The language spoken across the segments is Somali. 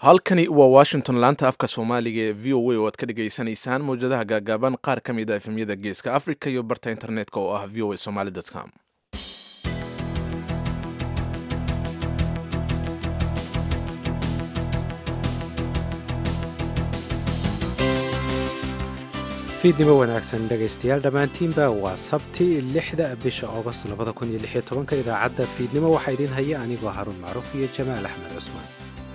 halkani waa washington laanta afka soomaaliga ee v o a oo aad ka dhagaysanaysaan mawjadaha gaagaaban qaar ka mid a efemyada geeska africa iyo barta internetka oo ah v o a somaly com fiidnimo wanaagsan dhegaystayaal dhammaantiinba waa sabti lixda bisha agost labada kun iyo lix iyo tobanka idaacadda fiidnimo waxaa idiin haya anigoo haruun macruuf iyo jamaal axmed cusmaan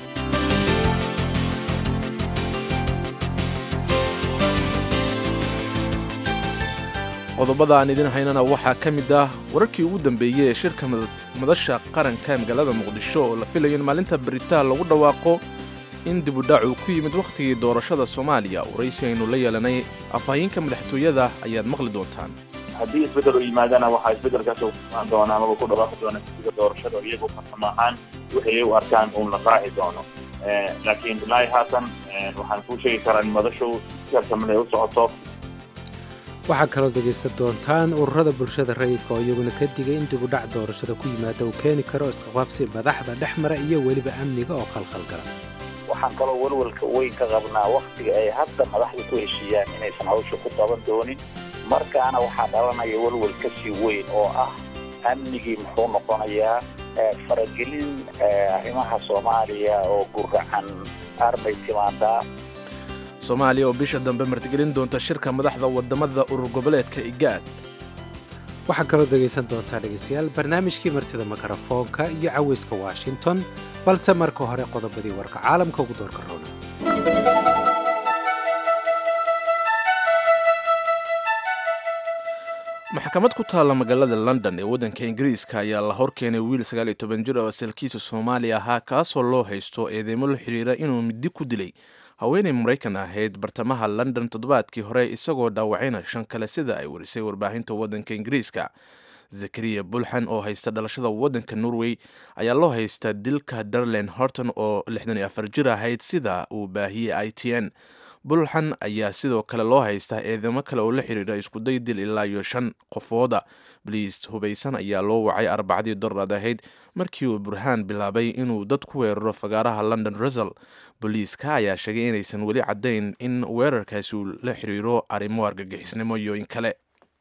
qodobada aan idin haynana waxaa ka mid ah wararkii ugu dambeeyey ee shirka madasha qaranka ee magaalada muqdisho oo la filayo in maalinta beritaa lagu dhawaaqo in dibudhac uu ku yimid wakhtigii doorashada soomaaliya waraysi aynu la yeelanay afhayeenka madaxtooyada ayaad maqli doontaan haddii isbeddel u yimaadana waxaa isbeddelkaas uaan doona amaba ku dhawaaqi doona guddiga doorashada iyagu farsamo ahaan waxay u arkaan uun la raaci doono laakiin ilaahi haatan waxaan kuu sheegi karaa in madashu siarsamada ay u socoto waxaa kaloo dhegaysan doontaan ururada bulshada rayidka oo iyaguna ka digay in dibudhac doorashada ku yimaada uu keeni karo isqaqaabsi madaxda dhex mara iyo weliba amniga oo khalkhalgala waxaan kaloo welwelka weyn ka qabnaa wakhtiga ay hadda madaxda ku heshiiyaan inaysan hawsha ku qaban doonin markaana waxaa dhalanaya welwel ka sii weyn oo ah amnigii muxuu noqonayaa faragelin arrimaha soomaaliya oo guracan arbay timaadaa soomaaliya oo bisha dambe martigelin doonta shirka madaxda wadamada urur goboleedka igaad waxaa kaloo dhegaysan doontaa dhegaystayaal barnaamijkii martida mikrofoonka iyo caweyska washington balse marka hore qodobadii warka caalamka ugu doorka roona maxkamad ku taalla magaalada london ee waddanka ingiriiska ayaa la horkeenay wiil sagaal iyo toban jir oo asalkiisa soomaali ahaa kaasoo loo haysto eedeymo la xidhiira inuu midi ku dilay haweenay maraykan ahayd bartamaha london toddobaadkii hore isagoo dhaawacayna shan kale sida ay warisay warbaahinta waddanka ingiriiska zakariya bulxan oo haysta dhalashada waddanka norway ayaa loo haystaa dilka darlen horton oo lixdan iyo afar jir ahayd sida uu baahiyey i t n bulxan ayaa sidoo kale loo haystaa eedamo kale oo la xidhiira iskuday dil ilaa iyo shan qofooda baliis hubaysan ayaa loo wacay arbacadii dorad ahayd markii uu burhaan bilaabay inuu dad ku weeraro fagaaraha london rusel booliiska ayaa sheegay inaysan weli caddayn in weerarkaasi uu la xiriiro arrimo argagixisnimo iyo in kale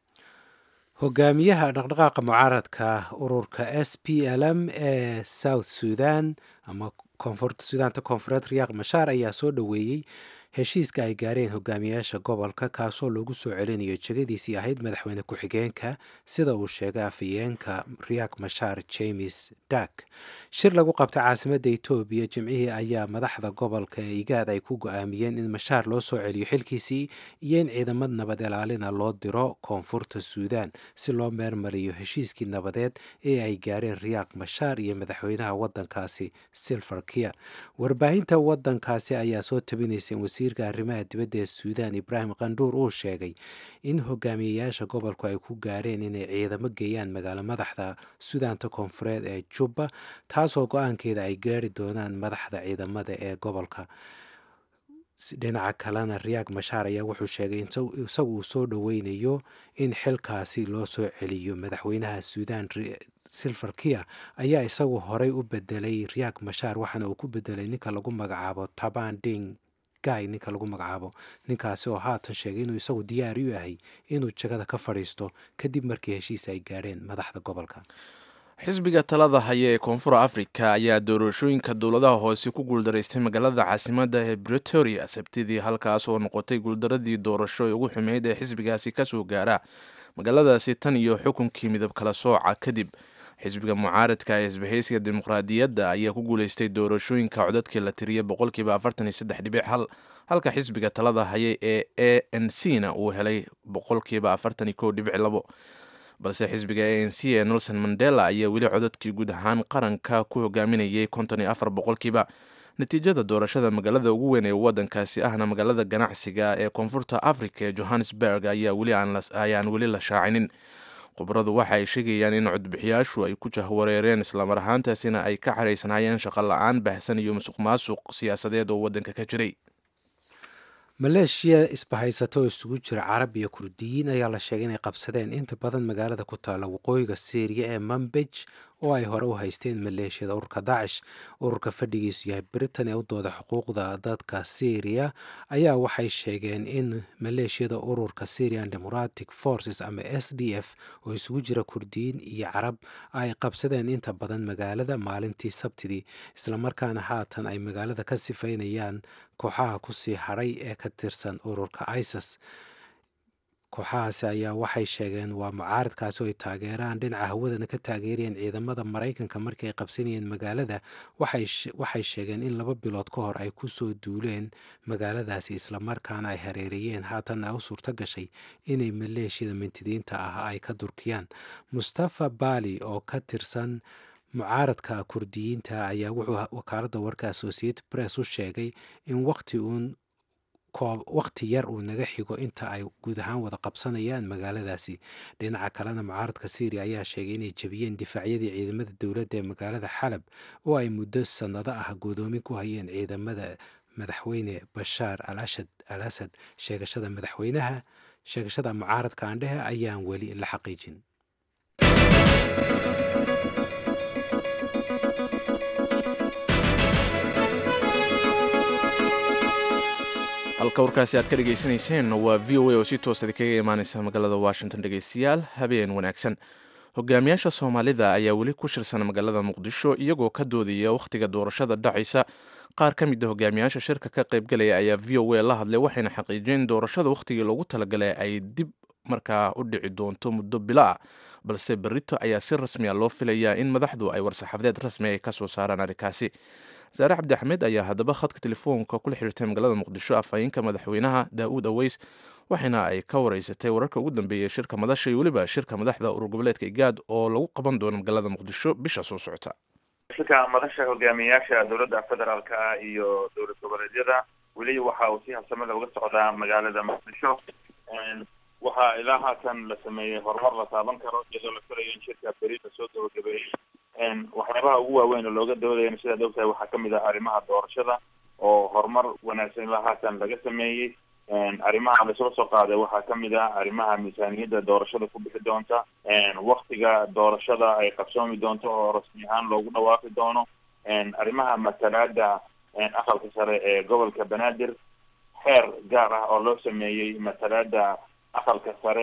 hogaamiyaha dhaqdhaqaaqa mucaaradka ururka s p l m ee south sudan ama sudaanta koonfureed riyaaq mashaar ayaa soo dhoweeyey heshiiska ay gaareen hogaamiyayaasha gobolka kaasoo lagu soo celinayo jegadiisii ahayd madaxweyne ku-xigeenka sida uu sheegay afhayeenka riyaak mashaar james dak shir lagu qabtay caasimadda etoobiya jimcihii ayaa madaxda gobolka ee igaad ay ku go-aamiyeen in mashaar loo soo celiyo xilkiisii iyo in ciidamad nabad ilaalina loo diro koonfurta suudaan si loo meermariyo heshiiskii nabadeed ee ay gaareen riyaaq mashaar iyo madaxweynaha wadankaasi silver kiir warbaahinta wadankaasi ayaa soo tabinaysay wasiirka arrimaha dibadda ee suudaan ibraahim qandhuur uu sheegay in hogaamiyayaasha gobolku ay ku gaareen inay ciidamo geeyaan magaalo madaxda suudaanta koonfureed ee jubba taasoo go-aankeeda ay gaari doonaan madaxda ciidamada ee gobolka dhinaca kalena riyaag mashaar ayaa wuxuu sheegay isagu uu soo dhoweynayo in xilkaasi loo soo celiyo madaxweynaha suudaan silver kia ayaa isagu horey u bedelay riyaag mashaar waxaana uu ku bedelay ninka lagu magacaabo taban ding guy ninka lagu magacaabo ninkaasi oo haatan sheegay inuu isagu diyaari u yahay inuu jagada ka fadhiisto kadib markii heshiis ay gaadheen madaxda gobolka xisbiga talada haya ee koonfur africa ayaa doorashooyinka dowladaha hoose ku guuldaraystay magaalada caasimadda ee bretoria sabtidii halkaas oo noqotay guuldaradii doorasho ee ugu xumeyd ee xisbigaasi kasoo gaara magaaladaasi tan iyo xukunkii midab kala sooca kadib xisbiga mucaaradka ee isbahaysiga dimuqraadiyadda ayaa ku guuleystay doorashooyinka codadkii la tiriyay boqolkiiba afartan iyo saddex dhibic hal halka xisbiga talada haya ee a n c na uu helay boqolkiiba afartan iyo kow dhibic labo balse xisbiga a n c ee nelson mandela ayaa weli codadkii guud ahaan qaranka ku hogaaminayay konton iyo afar boqolkiiba natiijada doorashada magaalada ugu weyn ee wadankaasi ahna magaalada ganacsiga ee koonfurta africa ee johannesburg ayaa weli ayaan weli la shaacinin khubradu waxa ay sheegayaan in codbixiyaashu ay ku jahwareereen islamar ahaantaasina ay ka xaraysanaayeen shaqo la-aan baahsan iyo musuq maasuq siyaasadeed oo waddanka ka jiray maleeshiya isbahaysato oo isugu jira carab iyo kurdiyiin ayaa la sheegay inay qabsadeen inta badan magaalada ku taalla waqooyiga syriya ee mambej oo ay hore u haysteen maleeshiyada ururka daacish ururka fadhigiisu yahay britain ee u dooda xuquuqda dadka syriya ayaa waxay sheegeen in maleeshiyada ururka syrian democratic forces ama s d f oo isugu jira kurdiyiin iyo carab ay qabsadeen inta badan magaalada maalintii sabtidii islamarkaana haatan ay magaalada ka sifaynayaan kooxaha kusii hadhay ee ka tirsan ururka isis kooxahaasi ayaa waxay sheegeen waa mucaaradkaasi oo ay taageeraan dhinaca hawadana ka taageerayeen ciidamada maraykanka markii ay qabsanayeen magaalada waxay sheegeen in laba bilood ka hor ay kusoo duuleen magaaladaasi islamarkaana ay hareereeyeen haatanna u suurto gashay inay maleeshiyada mintidiinta ah ay ka durkiyaan mustafa bali oo ka tirsan mucaaradka kurdiyiinta ayaa wuxuu wakaaladda warka associated press u sheegay in waqti uun waqti yar uu naga xigo inta ay guud ahaan wada qabsanayaan magaaladaasi dhinaca kalena mucaaradka syriya ayaa sheegay inay jebiyeen difaacyadii ciidamada dowladda ee magaalada xalab oo ay muddo sannado ah godoomin ku hayeen ciidamada madaxweyne bashaar alashad al asad sheegashada madaxweynaha sheegashada mucaaradka aandhehe ayaan weli la xaqiijin halka warkaasi aad ka dhegaysanayseen waa v o a oo si toosadi kaga imaaneysa magaalada washington dhegeystayaal habeen wanaagsan hogaamiyaasha soomaalida ayaa weli ku shirsan magaalada muqdisho iyagoo ka doodaya wakhtiga doorashada dhacaysa qaar ka mid a hogaamiyaasha shirka ka qaybgalaya ayaa v o a la hadlay waxayna xaqiijiyeen doorashada wakhtigii loogu talagalay ay dib markaa u dhici doonto muddo bilo ah balse berito ayaa si rasmiya loo filayaa in madaxdu ay war-saxaafadeed rasmi ay ka soo saaraan arrinkaasi saare cabdi axmed ayaa haddaba khadka telefoonka kula xiriirtay magaalada muqdisho afhayeenka madaxweynaha daa'uud aweys waxaana ay ka wareysatay wararka ugu dambeeyay shirka madasha iyo weliba shirka madaxda urur goboleedka igaad oo lagu qaban doono magaalada muqdisho bisha soo socota shirka madasha hogaamiyayaasha dowladda federaalka ah iyo dowlad goboleedyada weli waxa uu si habsamada uga socdaa magaalada muqdisho waxaa ilaa haatan la sameeyey horumar la taaban karo iyadoo la filayo in shirka beri la soo gabagabeeyey waxyaabaha ugu waaweyn oo looga doodayana sidaad ogtahay waxaa kamid ah arrimaha doorashada oo horumar wanaagsan ilaa haatan laga sameeyey arrimaha laisla soo qaaday waxaa kamid ah arrimaha miisaaniyadda doorashada ku bixi doonta waktiga doorashada ay qabsoomi doonto oo rasmi ahaan loogu dhawaaqi doono arrimaha matalaada aqalka sare ee gobolka banaadir xeer gaar ah oo loo sameeyey matalaada aqalka sare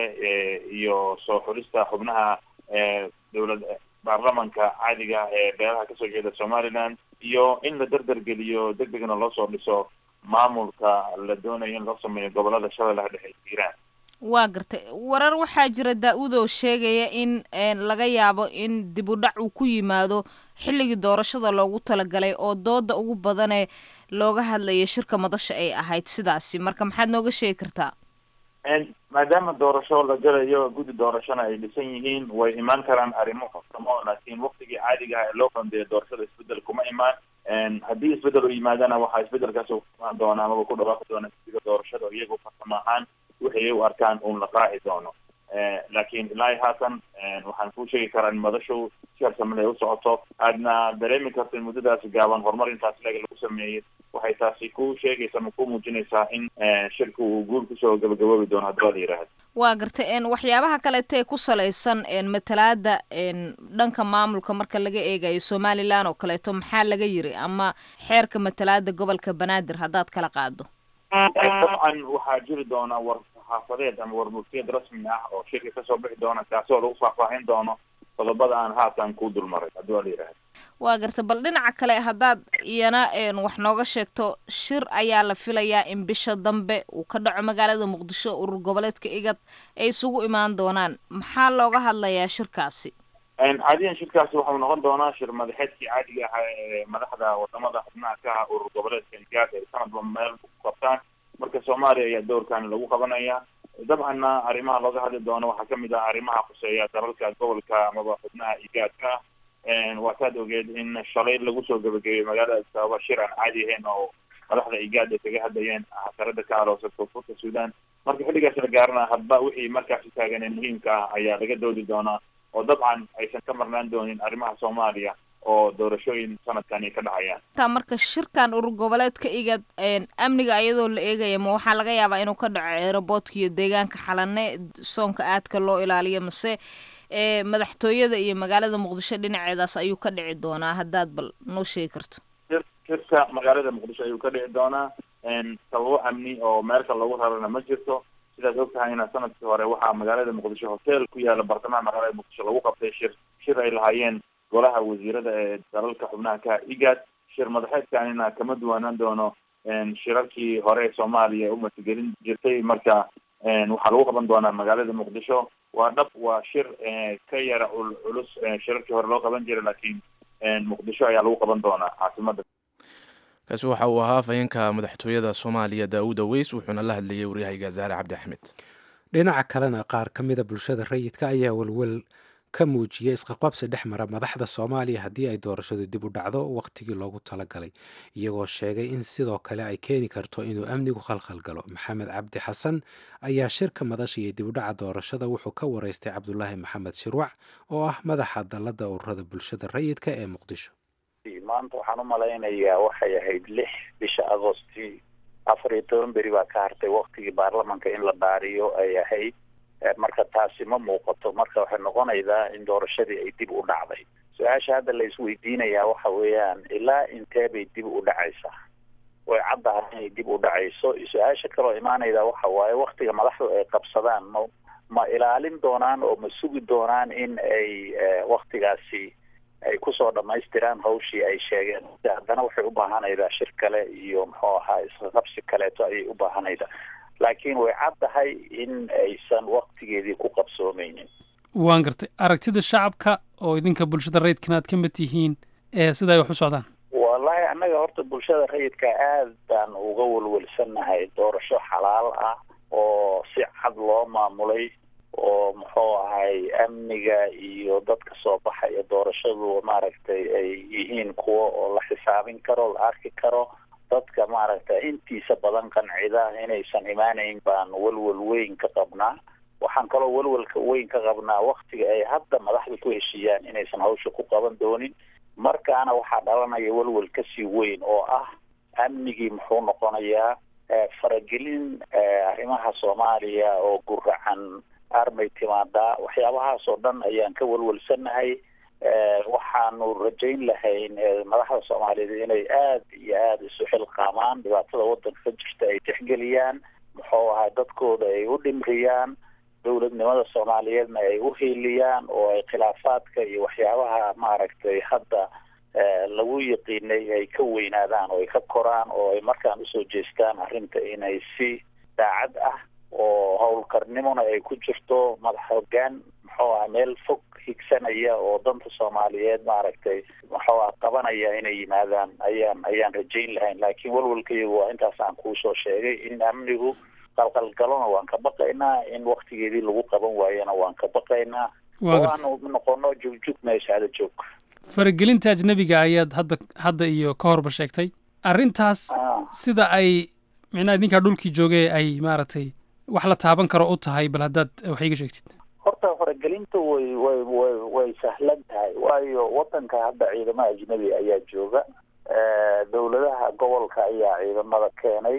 iyo soo xulista xubnaha dowlad baarlamanka caadiga ee beelaha kasoo jeeda somaliland iyo in la derdergeliyo deg degna loo soo dhiso maamulka la doonayo in loo sameeyo gobolada shabeellaha dhexe hiiraan waa gartay warar waxaa jira daa-uud oo sheegaya in laga yaabo in dib u dhac uu ku yimaado xilligii doorashada loogu talagalay oo dooda ugu badanee looga hadlaya shirka madasha ay ahayd sidaasi marka maxaad nooga sheegi kartaa maadaama doorasho la galayo guddi doorashona ay dhisan yihiin way imaan karaan arrimo farsamo laakiin waktigii caadiga ah ee loo qandeeyo doorashada isbedel kuma imaan haddii isbedel u yimaadana waxaa isbedelkaas imaan doona amaba ku dhawaaqi doona guddiga doorashada iyagu farsamo ahaan wixii u arkaan uun la qaaci doono laakiin ilaa haatan waxaan kuu sheegi karaa in madashu si harsamada ay u socoto aadna dareemi karto in muddadaasi gaaban horumar intaas leeg lagu sameeyey waxay taasi ku sheegaysaa ma ku muujinaysaa in shirka uu guul kusoo gabagaboobi doono haddii la yidhaahdo waa gartay waxyaabaha kaleeta ee ku salaysan matalaada dhanka maamulka marka laga eegayo somalilan oo kaleeto maxaa laga yiri ama xeerka matalaada gobolka banaadir haddaad kala qaado dabcan waxaa jiri doona war saxaafadeed ama warmurtiyad rasmi ah oo shirka kasoo bixi doona kaasoo lagu faahfaahin doono qodobada aan haatan ku dulmaray haddii waa la yidhahdo waa garta bal dhinaca kale haddaad iyana wax nooga sheegto shir ayaa la filayaa in bisha dambe uu ka dhaco magaalada muqdisho urur goboleedka igad ay isugu imaan doonaan maxaa looga hadlayaa shirkaasi caadiyan shirkaasi waxau noqon doonaa shir madaxeedkii caadiga ahaa ee madaxda wadamada xubnaha ka ah urur goboleedka igaad ay sanadba meel ku qabtaan marka soomaaliya ayaa doorkan lagu qabanaya dabcanna arrimaha looga hadli doono waxaa kamid ah arrimaha khuseeya dalalka gobolka amaba xubnaha igaadka ah waa taad ogeed in shalay lagu soo gabagabeeyey magaalada sababa shir aan caadi ahayn oo madaxda igaad ay kaga hadlayeen xasarada ka aloosa koonfurta sudan marka xilligaas la gaarana hadba wixii markaasi taagan ee muhiimka ah ayaa laga doodi doonaa oo dabcan aysan ka marnaan doonin arrimaha soomaaliya oo doorashooyin sanadkani ka dhacayaan taa marka shirkan urur goboleedka igad amniga iyadoo la eegaya ma waxaa laga yaabaa inuu ka dhaco eeraboodka iyo deegaanka xalane soonka aadka loo ilaaliyo mase ee madaxtooyada iyo magaalada muqdisho dhinaceedaas ayuu ka dhici doonaa haddaad bal noo sheegi karto shirka magaalada muqdisho ayuu ka dhici doonaa sababo amni oo meelka lagu rarana ma jirto sidaad og tahayna sanadkii hore waxaa magaalada muqdisho hotel ku yaala bartamaha magaalada muqdisho lagu qabtay shir shir ay lahaayeen golaha wasiirada ee dalalka xubnaha ka igad shir madaxeedkanina kama duwanaan doono shirarkii hore soomaaliya u matigelin jirtay marka waxaa lagu qaban doonaa magaalada muqdisho waa dhab waa shir ka yara culus shirarkii hore loo qaban jiray laakiin muqdisho ayaa lagu qaban doonaa caasimada kaasi waxa uu ahaa afhayeenka madaxtooyada soomaaliya daawud aweys wuxuuna la hadlayay waryahayga zaare cabdi axmed dhinaca kalena qaar ka mida bulshada rayidka ayaa welwel ka muujiyay isqaqabsi dhex mara madaxda soomaaliya haddii ay doorashadu dib u dhacdo wakhtigii loogu talagalay iyagoo sheegay in sidoo kale ay keeni karto inuu amnigu khalkhal galo maxamed cabdi xasan ayaa shirka madasha iyo dib u dhaca doorashada wuxuu ka wareystay cabdulaahi maxamed shirwac oo ah madaxa dalladda ururada bulshada rayidka ee muqdisho maanta waxaan u malaynayaa waxay ahayd lix bisha agosti afar iyo toban beri baa ka hartay waktigii baarlamanka in la dhaariyo ay ahayd marka taasi ma muuqato marka waxay noqonaydaa in doorashadii ay dib u dhacday su-aasha hadda la isweydiinayaa waxa weeyaan ilaa intee bay dib u dhacaysaa way caddahay inay dib u dhacayso su-aasha kaloo imaanayda waxa waaye waktiga madaxdu ay qabsadaan ma ma ilaalin doonaan oo ma sugi doonaan in ay waktigaasi ay kusoo dhamaystiraan hawshii ay sheegeen haddana waxay u baahanaydaa shir kale iyo muxuu ahaa isqaqabsi kaleeto ayay u baahanaydaa laakiin way caddahay in aysan waktigeedii ku qabsoomeynin waan gartay aragtida shacabka oo idinka bulshada rayidkana aad ka mid tihiin ee sida ay wax u socdaan wallahi annaga horta bulshada rayidka aad baan uga welwelsannahay doorasho xalaal ah oo si cad loo maamulay oo muxuu ahay amniga iyo dadka soo baxaya doorashadu maaragtay ay yihiin kuwo oo la xisaabin karo la arki karo dadka maaragtay intiisa badan qancida inaysan imaanayn baan welwel weyn ka qabnaa waxaan kaloo welwelka weyn ka qabnaa waktiga ay hadda madaxda ku heshiiyaan inaysan hawsha ku qaban doonin markaana waxaa dhalanaya welwel kasii weyn oo ah amnigii muxuu noqonayaa faragelin arrimaha soomaaliya oo guracan armay timaadaa waxyaabahaas oo dhan ayaan ka welwelsannahay waxaanu rajayn lahayn madaxda soomaaliyeed inay aad iyo aada isu xilqaamaan dhibaatada waddanka ka jirta ay tixgeliyaan muxuu ahaa dadkooda ay u dhimriyaan dowladnimada soomaaliyeedna ay u hiiliyaan oo ay khilaafaadka iyo waxyaabaha maaragtay hadda lagu yaqiinay ay ka weynaadaan oo ay ka koraan oo ay markaan usoo jeestaan arrinta inay si daacad ah oo howlkarnimona ay ku jirto madax hoggaan muxuu aha meel fog higsanaya oo danta soomaaliyeed maaragtay muxuu ah qabanaya inay yimaadaan ayaan ayaan rajayn lahayn laakiin welwelkaygu waa intaas aan kuusoo sheegay in amnigu qalqalgalona waan ka baqaynaa in waktigeedii lagu qaban waayana waan ka baqaynaa oo aanu noqono jugjug meeshaada joog faragelinta ajnebiga ayaad hadda hadda iyo ka horba sheegtay arrintaas sida ay micnaha idinkaa dhulkii joogay ay maaragtay wax la taaban karo u tahay bal haddaad wax iga sheegtid horta faragelinta way way way way sahlan tahay waayo waddanka hadda ciidamo ajnebi ayaa jooga dowladaha gobolka ayaa ciidamada keenay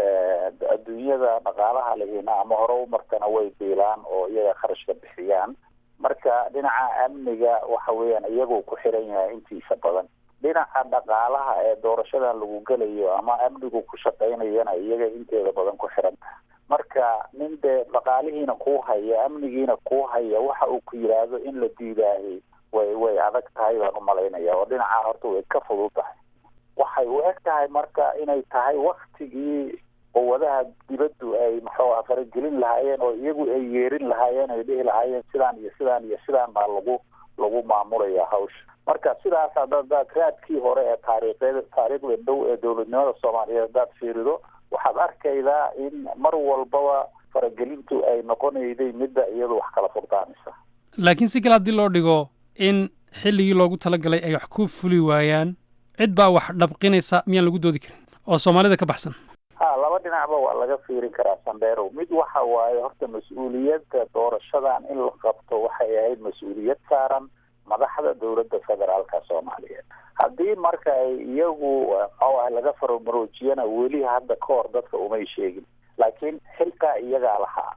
adduunyada dhaqaalaha lehina ama hore u martana way biilaan oo iyaga kharashka bixiyaan marka dhinaca amniga waxa weeyaan iyagoo ku xiran yahay intiisa badan dhinaca dhaqaalaha ee doorashadan lagu gelayo ama amnigu ku shaqaynayana iyaga inteeda badan ku xiran tahay marka nin dee dhaqaalihiina kuu haya amnigiina kuu haya waxa uu ku yidhaahdo in la diidaahi way way adag tahay baan u malaynaya oo dhinaca horta way ka fudud tahay waxay u eg tahay marka inay tahay waktigii quwadaha dibaddu ay muxuu ah faragelin lahaayeen oo iyagu ay yeerin lahaayeen ay dhihi lahaayeen sidaan iyo sidaan iyo sidaan baa lagu lagu maamulaya hawsha marka sidaas haddaad raadkii hore ee taariikheed taariikhda dhow ee dowladnimada soomaaliyeed haddaad fiirido waxaad arkaydaa in mar walbaba faragelintu ay noqonayday midda iyadu wax kala furdaanaysa laakiin si kale haddii loo dhigo in xilligii loogu talagalay ay wax ku fuli waayaan cid baa wax dhabqinaysa miyaan lagu doodi karin oo soomaalida ka baxsan ha laba dhinacba waa laga fiirin karaa sandheerow mid waxa waaye horta mas-uuliyadda doorashadan in la qabto waxay ahayd mas-uuliyad saaran madaxda dowladda federaalka soomaaliyeed haddii marka ay iyagu muxuu ah laga faromaroojiyana weli hadda ka hor dadka umay sheegin laakiin xilkaa iyagaa lahaa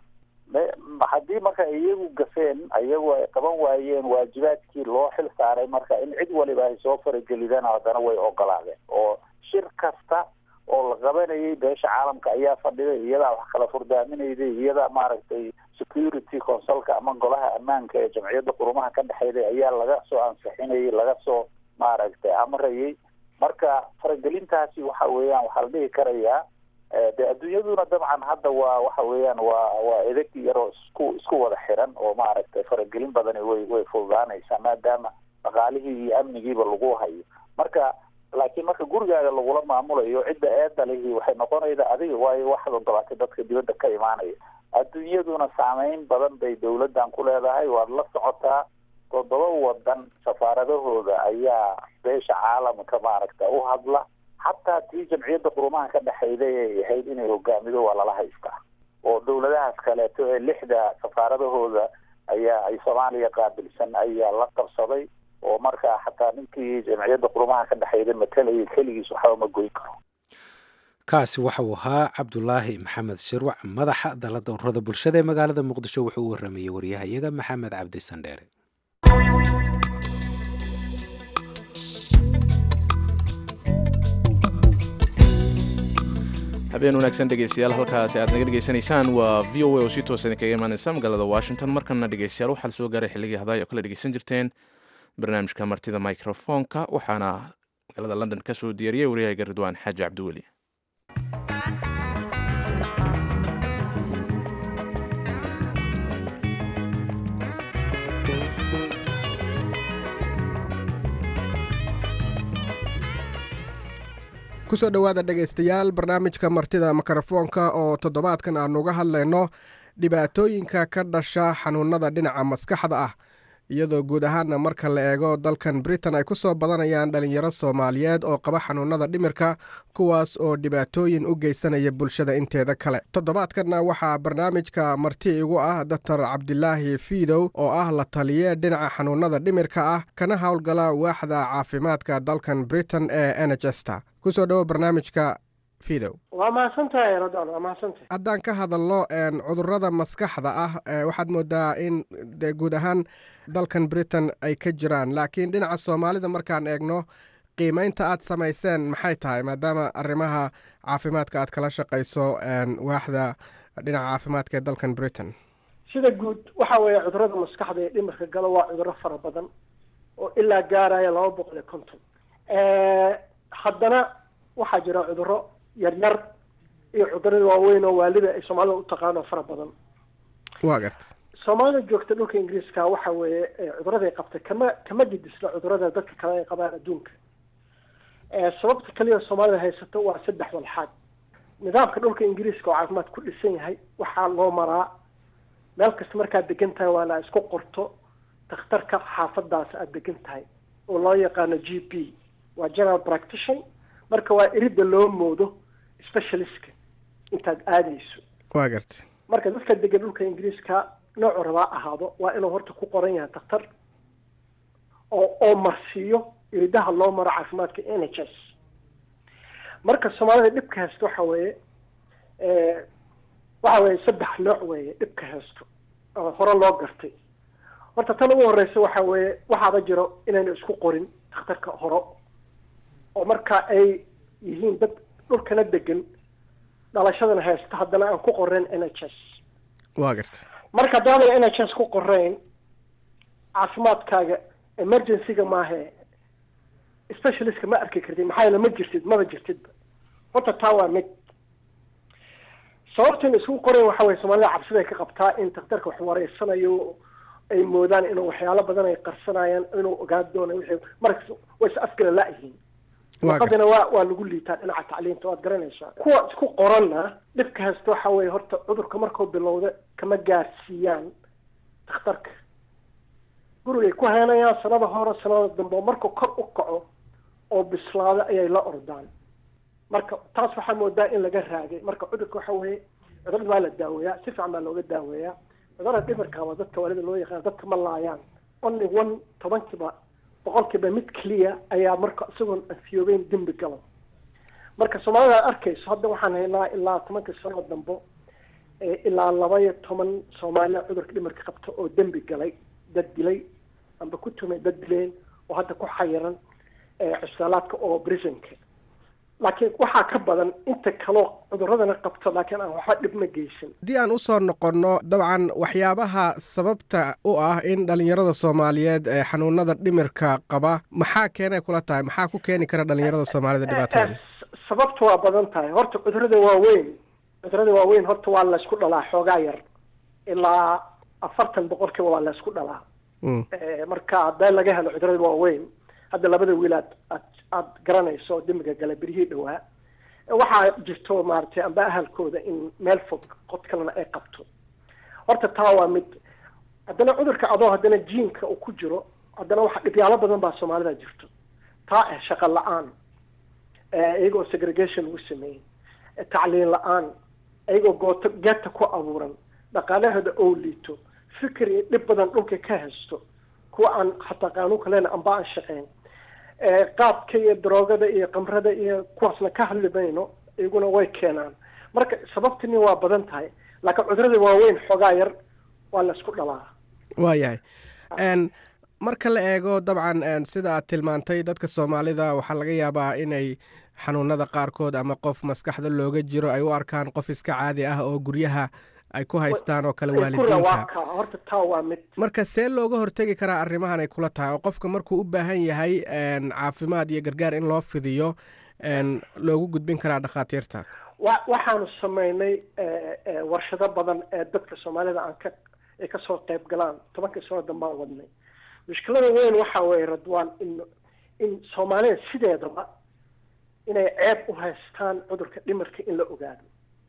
haddii marka iyagu gafeen iyagu ay qaban waayeen waajibaadkii loo xil saaray marka in cid waliba ay soo faragelidaan haddana way ogolaadeen oo shir kasta oo la qabanayay beesha caalamka ayaa fadhiday iyadaa wax kala furdaaminayday iyadaa maaragtay security consulka ama golaha ammaanka ee jamciyadda qurumaha ka dhexeyday ayaa laga soo ansixinayay laga soo maaragtay amrayay marka faragelintaasi waxa weeyaan waxaa la dhihi karayaa de adduunyaduna dabcan hadda waa waxa weeyaan waa waa edeg yaroo isku isku wada xiran oo maaragtay faragelin badani way way fududaanaysaa maadaama dhaqaalihii iyo amnigiiba lagu hayo marka laakiin marka gurigaaga lagula maamulayo cidda eedda lihi waxay noqonayda adiga waayo waxaad ogolaatay dadka dibadda ka imaanaya adduunyaduna saameyn badan bay dawladdan ku leedahay waad la socotaa toddoba wadan safaaradahooda ayaa beesha caalamka maaragta u hadla xataa tii jamciyadda qurumaha ka dhexeyday ay ahayd inay hogaamido waa lala haystaa oo dawladahaas kaleeto ee lixda safaaradahooda ayaa ay soomaaliya qaabilsan ayaa la qabsaday oo markaa xataa ninkii jamciyadda qurumaha ka dhexeyday matalayay keligiis waxba ma goyn karo kaasi waxa uu ahaa cabdulaahi maxamed shirwac madaxa dalada ururada bulshada ee magaalada muqdisho wuxuu u waramayey waryahayaga maxamed cabdi sandheere habeen wanaagsan dhegeystayaal halkaasi aad naga dhegeysanaysaan waa v o a oo si toosan kaga imaaneysa magaalada washington markana dhegeystayaal waxaa lasoo gaaray xilligii hadaay oo kala dhegeysan jirteen barnaamijka martida microfonka waxaana magaalada london ka soo diyaariyey waryahayga ridwaan xaaji cabdiweli kusoo dhowaada dhegaystayaal barnaamijka martida mikrofoonka oo toddobaadkan aanu uga hadlayno dhibaatooyinka ka dhasha xanuunada dhinaca maskaxda ah iyadoo guud ahaana marka la eego dalkan britain ay ku soo badanayaan dhalinyaro soomaaliyeed oo qaba xanuunada dhimirka kuwaas oo dhibaatooyin u geysanaya bulshada inteeda kale toddobaadkanna waxaa barnaamijka marti igu ah doctor cabdilaahi fiidow oo ah la taliye dhinaca xanuunada dhimirka ah kana howlgala waaxda caafimaadka dalkan britain ee nhsta kusoo dhowo barnaamijka fidow waa mahadsantahay radon waa mahadsantahay haddaan ka hadalno cudurada maskaxda ah waxaad moodaa in de guud ahaan dalkan britain ay ka jiraan laakiin dhinaca soomaalida markaan eegno qiimeynta aad samayseen maxay tahay maadaama arrimaha caafimaadka aad kala shaqayso waaxda dhinaca caafimaadka ee dalkan britain sida guud waxa weeye cudurada maskaxda ee dhimirka galo waa cuduro fara badan oo ilaa gaaraya laba boqol iyo konton haddana waxaa jira cuduro yaryar iyo cudurada waaweyn oo waalida ay soomaalida u taqaano fara badan waa garta soomaalida joogta dhulka ingiriiska waxa weeye cuduraday qabtay kama kama gidisna cudurada dadka kale ay qabaan adduunka sababta kaliya soomaalida haysato waa saddex walxaad nidaamka dhulka ingiriiska oo caafimaad ku dhisan yahay waxaa loo maraa meel kasta markaad degan tahay waa la isku qorto dakhtarka xaafadaas aada degan tahay oo loo yaqaano g p waa general practition marka waa erida loo moodo specialistka intaad aadayso waa garta marka dadka degan dhulka ingiriiska noocu rabaa ahaado waa inuu horta ku qoran yahay daktar oo oo marsiiyo iridaha loo maro caafimaadka n h s marka soomaalida dhibka haysto waxa weeye waxa weeye saddex nooc weeye dhibka haysto oo hore loo gartay horta tan ugu horeysa waxa weeye waxaaba jiro inayna isku qorin dakhtarka horo oo marka ay yihiin dad dhulkana degan dhalashadana haysta haddana aan ku qoreyn n h s waa garta marka haddaanay n h s ku qoreyn caafimaadkaaga emergencyga maahe specialistka ma arki kartid maxaa yeele ma jirtid maba jirtidba horta taa waa mid sababta in isku qorayn waxa weye soomaalida cabsida ay ka qabtaa in daktarka wax wareysanayo ay moodaan inuu waxyaalo badan ay qarsanayaan inuu ogaan doono wixii markas way is afgala la-yihiin luqadina waa waa lagu liitaa dhinaca tacliinta waad garanaysaa kuwa isku qoranna dhibka haysta waxa weeye horta cudurka markuu bilowda kama gaarsiiyaan dakhtarka gurigay ku heenayaan sanada hore sanada dambe oo markuu kor u kaco oo bislaado ayay la ordaan marka taas waxaa moodaa in laga raagay marka cudurka waxa weeye cudurada waa la daaweeyaa si fiican baa looga daaweeyaa cudurada dhimirka waa dadka waalida loo yaqaan dadka ma laayaan only one tobankiiba boqolkiiba mid keliya ayaa marka isagoon anfiyoobeyn dembi galo marka soomaalida ad arkayso hadda waxaan haynaa ilaa tobankii sanoo dambo ilaa laba iyo toban soomaaliya cudurka dhimirka qabta oo dembi galay dad dilay amba ku tumay dad dileen oo hadda ku xayiran cusbaalaadka oo brisonka laakiin waxaa ka badan inta kaloo cuduradana qabto laakiin aan waxba dhibma geysan haddii aan usoo noqonno dabcan waxyaabaha sababta u ah in dhalinyarada soomaaliyeed ee xanuunada dhimirka qaba maxaa keenay kula tahay maxaa ku keeni kara dhalinyarada soomaalida dhibaatada sababta waa badan tahay horta cudurada waaweyn cudurada waaweyn horta waa laysku dhalaa xoogaa yar ilaa afartan boqolkiiba waa laysku dhalaa marka hadee laga helo cudurada waaweyn hadda labada wiil aad aad aada garanayso demiga gala beryihii dhawaa waxaa jirto maaragtay amba ahalkooda in meel fog qod kalena ay qabto horta taa waa mid haddana cudurka adoo haddana jiinka uu ku jiro haddana waxa dhibyaalo badan baa soomaalida jirto taa ah shaqo la-aan iyagoo segregation lagu sameeyey tacliin la-aan iyagoo gooto geeta ku abuuran dhaqaalahooda oo liito fikir iyo dhib badan dhulka ka haysto kuwa aan hataa qaanuunka leena amba aan shaqeyn qaadka iyo daroogada iyo kamrada iyo kuwaasna ka hadli mayno iyaguna way keenaan marka sababtini waa badan tahay laakiin cudurada waaweyn xoogaa yar waa la isku dhalaa waayahay marka la eego dabcan sida aad tilmaantay dadka soomaalida waxaa laga yaabaa inay xanuunada qaarkood ama qof maskaxda looga jiro ay u arkaan qof iska caadi ah oo guryaha ay ku haystaan oo kale waalidiinka horta taa waa mid marka see looga hortegi karaa arrimahan ay kula tahay oo qofka markuu u baahan yahay caafimaad iyo gargaar in loo fidiyo loogu gudbin karaa dhakhaatiirta wa waxaanu sameynay warshado badan ee dadka soomaalida aan ka ay kasoo qayb galaan tobankii sano dambaan wadnay mushkilada weyn waxa weeye radwaan in in soomaalida sideedaba inay ceeb u haystaan cudurka dhimirka in la ogaado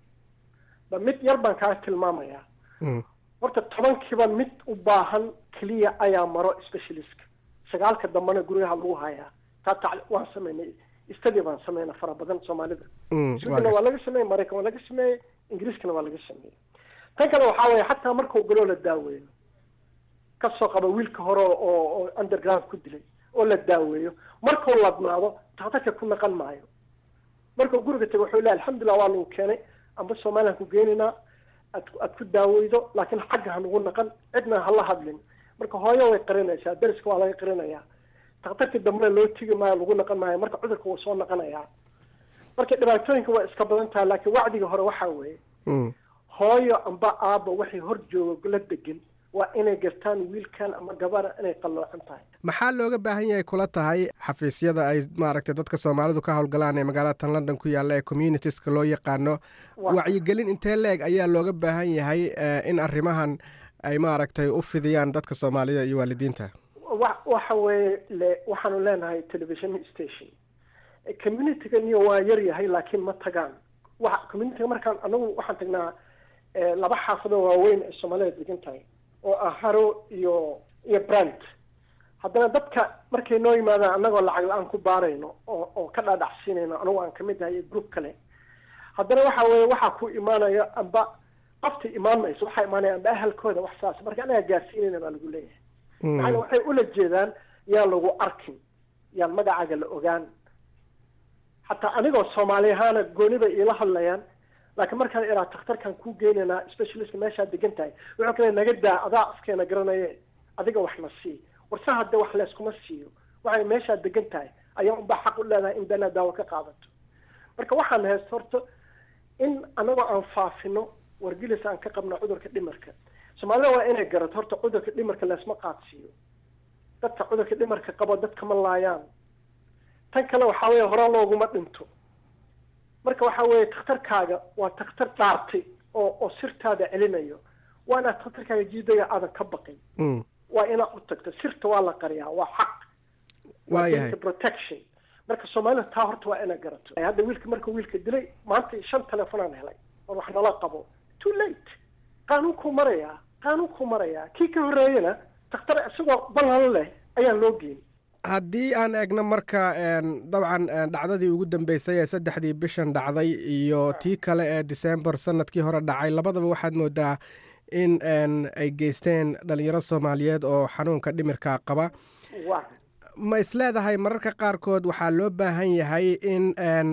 ba mid yar baan kaa tilmaamayaa horta tobankiiba mid u baahan keliya ayaa maro specialistka sagaalka dambena guryaha lagu hayaa taa tac waan sameynay study baan sameyna fara badan soomaalida swedena waa laga sameeyey maraykan waa laga sameeyey ingiriiskana waa laga sameeyey tan kale waxaa weeye xataa markuu galoo la daaweeyo kasoo qaba wiilka hore oo oo underground ku dilay oo la daaweeyo markuu ladnaado daktarka ku naqan maayo markuu guriga tago wuxuu leeyahay alxamdulillah waa lagu keenay amba soomaaliya ku geenaynaa aad aad ku daaweydo laakiin xagga hanugu naqan cidna hala hadlin marka hooyo way qarinaysaa dariska waa laga qarinayaa daktarkii dambena loo tigi maayo lagu naqan maayo marka cudurka wuu soo naqanayaa marka dhibaatooyinka waa iska badan tahay laakiin wacdiga hore waxaa weeye hooyo amba aaba waxay hor joogo la degan waa inay gartaan wiilkan ama gabara inay qalloocan tahay maxaa looga baahan yahay kula tahay xafiisyada ay maaragtay dadka soomaalidu ka howlgalaan ee magaalada tan london ku yaalla ee communitieska loo yaqaano wacyigelin intee leeg ayaa looga baahan yahay in arrimahan ay maaragtay u fidiyaan dadka soomaalida iyo waalidiinta wa waxa weeye le waxaanu leenahay television station communityga niyo waa yar yahay laakiin ma tagaan wa communityga markaan anagu waxaan tagnaa laba xaafado waaweyn ee soomaalida degan tahay oo ah haro iyo iyo brand haddana dadka markay noo yimaadaan annagoo lacag la-aan ku baarayno oo oo ka dhaadhacsiinayno anagu aan kamid ahay iyo group kale haddana waxa weeye waxaa ku imaanaya amba qofta imaan mayso waxaa imaanaya amba ahalkooda wax saas marka anaga gaarsiinayna baa lagu leeyahay maxaana waxay ula jeedaan yaan lagu arkin yaan magacaaga la ogaan xataa anigoo soomaali ahaana gooni bay iila hadlayaan laakiin markaan iraa takhtarkan kuu geynaynaa specialistka meeshaad degan tahay wuxuu kale naga daa adaa afkeena garanaye adiga wax na sii warse hadde wax layskuma siiyo waxay meeshaad degan tahay ayaa unbaa xaq u leedahay in beenaa daawo ka qaadato marka waxaan haysta horta in anagoo aan faafino wargelis aan ka qabno cudurka dhimarka soomaalida waa inay garato horta cudurka dhimarka laysma qaadsiiyo dadka cudurka dhimarka qabo dadka ma laayaan tan kale waxaa weeye hore looguma dhinto marka waxa weeye takhtarkaaga waa takhtar dhaartay oo oo sirtaada celinayo waa inaad takhtarkaaga jiidaya aadan ka baqin waa inaad u tagto sirta waa la qariyaa waa xaq waayahay protection marka soomaalida taa horta waa inaad garato hadda wiilka marka wiilka dilay maanta shan telefonaan helay oo wax nala qabo too late qaanuunkuu marayaa qaanuunkuu marayaa kii ka horreeyana takhtar isagoo ballan leh ayaan loo geyn haddii aan eegno marka dabcan dhacdadii ugu dambeysay ee saddexdii bishan dhacday iyo tii kale ee december sanadkii hore dhacay labadaba waxaad moodaa in ay geysteen dhalinyaro soomaaliyeed oo xanuunka dhimirka qaba ma isleedahay mararka qaarkood waxaa loo baahan yahay in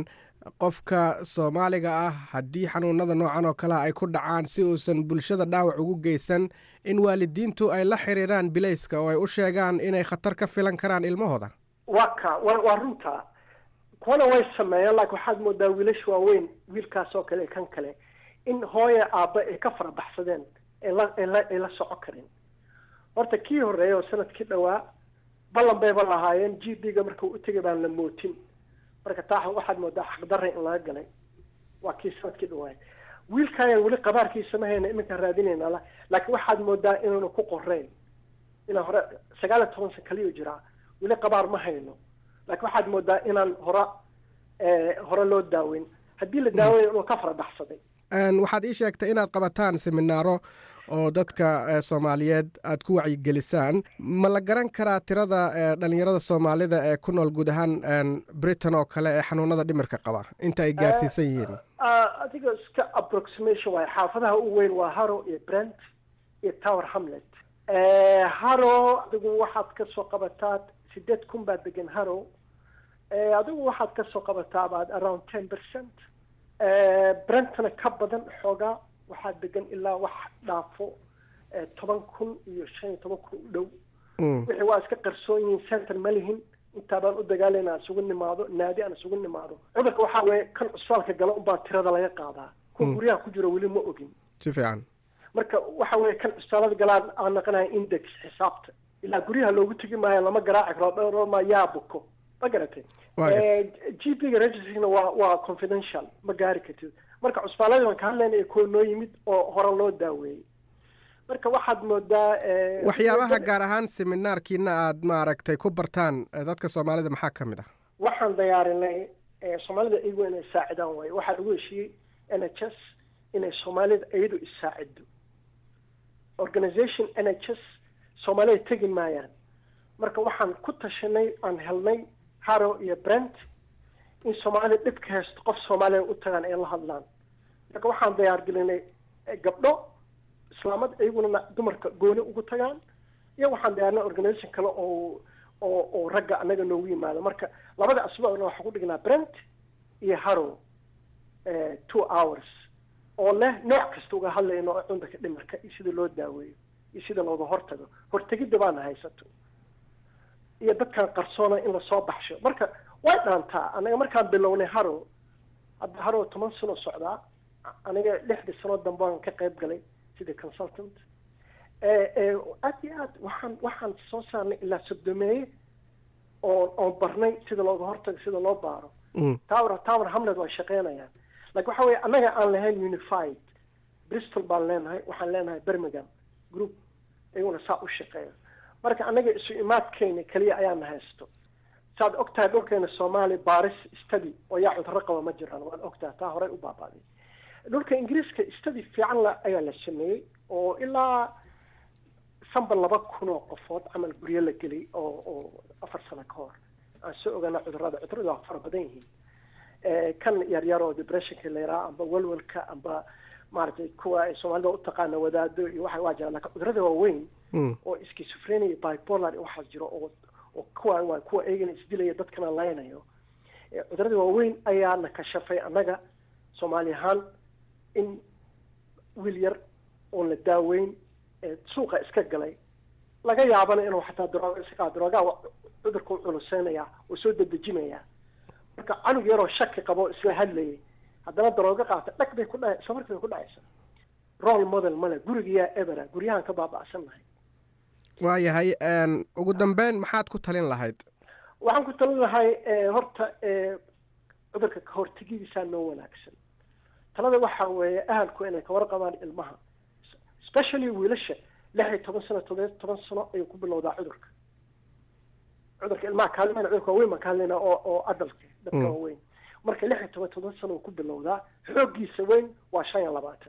qofka soomaaliga ah haddii xanuunada noocan oo kalea ay ku dhacaan si uusan bulshada dhaawac ugu geysan in waalidiintu ay la xiriiraan bilayska oo ay u sheegaan inay khatar ka filan karaan ilmahooda waa ka wa waa runta kuwana way sameeyaan laakiin waxaad moodaa wiilasha waaweyn wiilkaas oo kale kan kale in hooya aabba ay ka farabaxsadeen ayla ayla ay la soco karin horta kii horreeya oo sanadkii dhowaa ballan bayba lahaayeen g b ga markuu u tegay baan la mootin marka taa waxaad moodaa xaqdarra in laga galay waa kii sanadkii dhawaay wiilkaayaan weli qabaarkiisa ma hayna iminkaan raadinayna la laakiin waxaad moodaa inaanu ku qoreyn inaan hore sagaal iyo toban san kaliyo jiraa weli qabaar ma hayno laakiin waxaad moodaa inaan hore hore loo daaweyn haddii la daaweyn inuu ka farabaxsaday waxaad ii sheegtay inaad qabataan seminaaro oo dadka soomaaliyeed aad ku wacyigelisaan ma la garan karaa tirada dhalinyarada soomaalida ee ku nool guud ahaan britain oo kale ee xanuunada dhimirka qaba inta ay gaarsiisan yihiin adiga iska approximation waayo xaafadaha u weyn waa haro iyo brent iyo tower hamlet haro adigu waxaad kasoo qabataa sideed kun baa degan haro adigu waxaad kasoo qabataa about around ten percent brentna ka badan xoogaa waxaa degan ilaa wax dhaafo toban kun iyo shan iyo toban kun u dhow wixii waa iska qarsoon yihiin center ma lihin intaa baan u dagaalayna aan isugu nimaado naadi aan isugu nimaado cudurka waxaa weeye kan cusbaalka gala unbaa tirada laga qaadaa kuwa guryaha ku jira weli ma ogin si fiican marka waxa weeye kan cusbaalada galaan aan naqanaya index xisaabta ilaa guryaha loogu tegi maayo lama garaaci karo dhowrma yaa buko ma garatay g p ga registrna waa waa confidential ma gaari kartid marka cusbaaladii baan ka hadlayna ee kuwa noo yimid oo hore loo daaweeyey marka waxaad moodaa waxyaabaha gaar ahaan seminaarkiina aad maaragtay ku bartaan dadka soomaalida maxaa ka mid ah waxaan diyaarinay soomaalida iyagu inay saacidaan waayo waxaa lagu heshiiyey n h s inay soomaalida iyadu isaacido organization n h s soomaalida tegi maayaan marka waxaan ku tashanay aan helnay haro iyo brent in soomaalida dhibka haysto qof soomaaliya u tagaan ay la hadlaan marka waxaan diyaargelinay gabdho islaamad iyaguna dumarka gooni ugu tagaan iyo waxaan diyaarinay organization kale oo oo oo ragga annaga noogu yimaado marka labada asbuucna waxaan ku dhignaa brent iyo haro two hours oo leh nooc kasta uga hadlayno cudurka dhimarka iyo sida loo daaweeyo iyo sida looga hortago hortegidda baana haysato iyo dadkan qarsoona in lasoo baxsho marka way dhaantaa anaga markaan bilownay haro hadda haro toban sano socdaa aniga lixdii sano dambe aan ka qayb galay sida consultant aad iyo aad waxaan waxaan soo saarnay ilaa sodomeeye oo oon barnay sida looga hortago sida loo baaro tower tower hamlet waa shaqeynayaan like waxa weeye annaga aan lahayn unified bristol baan leenahay waxaan leenahay birmingham group iyaguna saa u shaqeeya marka annaga isu imaadkeena keliya ayaana haysto saad ogtahay dhulkeena soomaaliya baris study oo yaa cudurro qaba ma jiraan waad ogtahay taa horey u baabaaday dhulka ingiriiska study fiican la ayaa la sameeyey oo ilaa sanba laba kun oo qofood camal guryo la gelay oo oo afar sano ka hor aan soo ogaana cudurrada cudurrada waa fara badan yihiin kan yaryar oo depressionka la yaraa amba welwelka amba maaragtay kuwa ay soomaalida u taqaana wadaado iyo waxa waa jiraan laakiin cudurrada waaweyn oo schizophrenia iyo bipolar iyo waxaas jiro oo oo kuwa waa kuwa eegana isdilaya dadkana laynayo cudurrada waaweyn ayaana kashafay annaga soomaali ahaan in wiil yar oon la daaweyn suuqa iska galay laga yaabana inuu xataa darooga iska daroogaa cudurka u culuseynaya oo soo dedejinaya marka canug yaroo shaki qabo isla hadlayay haddana daroogo qaata dhag bay ku dhaca isla markii bay ku dhacaysa role model male gurigayaa ebera guryahan ka baaba'sannahay waayahay ugu dambeyn maxaad ku talin lahayd waxaan ku talin lahay horta cudurka kahortegidiisaa noo wanaagsan talada waxa weeye ahalku inay kawarqabaan ilmaha especially wiilasha lix iyo toban sano todoba toban sano ayuu ku bilowdaa cudurka cudurka ilmaha kaalimayna cudurka waaweyn baan ka hadlaynaa oo oo adalka dadka waaweyn marka lix iyo toban toban sano uu ku bilowdaa xooggiisa weyn waa shan iyo labaatan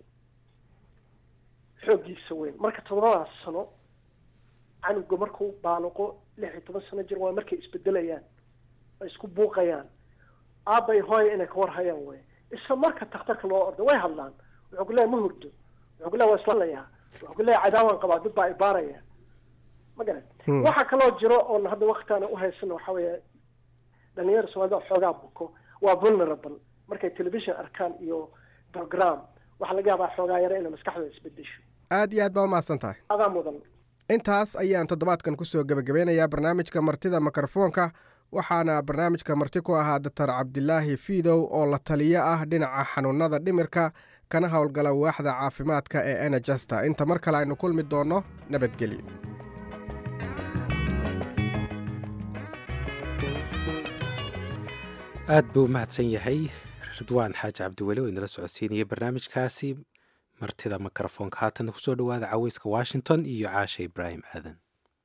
xooggiisa weyn marka todobadaas sano canuga markuu baaluqo lix iyo toban sano jir waa markay isbedelayaan ay isku buuqayaan aabay hooya inay ka warhayaan wey isla marka takhtarka loo ordo way hadlaan wuxuu ku leeyahay ma hurdo wuxuu ku leeyahay waa islalayaa wuxuu ku leeyahay cadaawaan qabaa dad baa ibaaraya ma garan waxaa kaloo jiro oon hadda waktiaana uhaysana waxa weeye dhalinyara soomaalida xoogaa buko waa vulnerable markay television arkaan iyo program waxaa laga yaabaa xoogaa yare inay maskaxdooda isbedesho aad iyo aad baa umahadsan tahay adaa mudan intaas ayaan toddobaadkan kusoo gebagabeynayaa barnaamijka martida mikrofoonka waxaana barnaamijka marti ku ahaa doctor cabdilaahi fiidow oo la taliyo ah dhinaca xanuunada dhimirka kana howlgala waaxda caafimaadka ee enegesta inta mar kale aynu kulmi doonno nabadgelyo aad buu u mahadsan yahay ridwaan xaaji cabdiweli oo inala socodsiinaya barnaamijkaasi martida mikrofoonka haatan kusoo dhowaada caweyska washington iyo caasha ibraahim aadan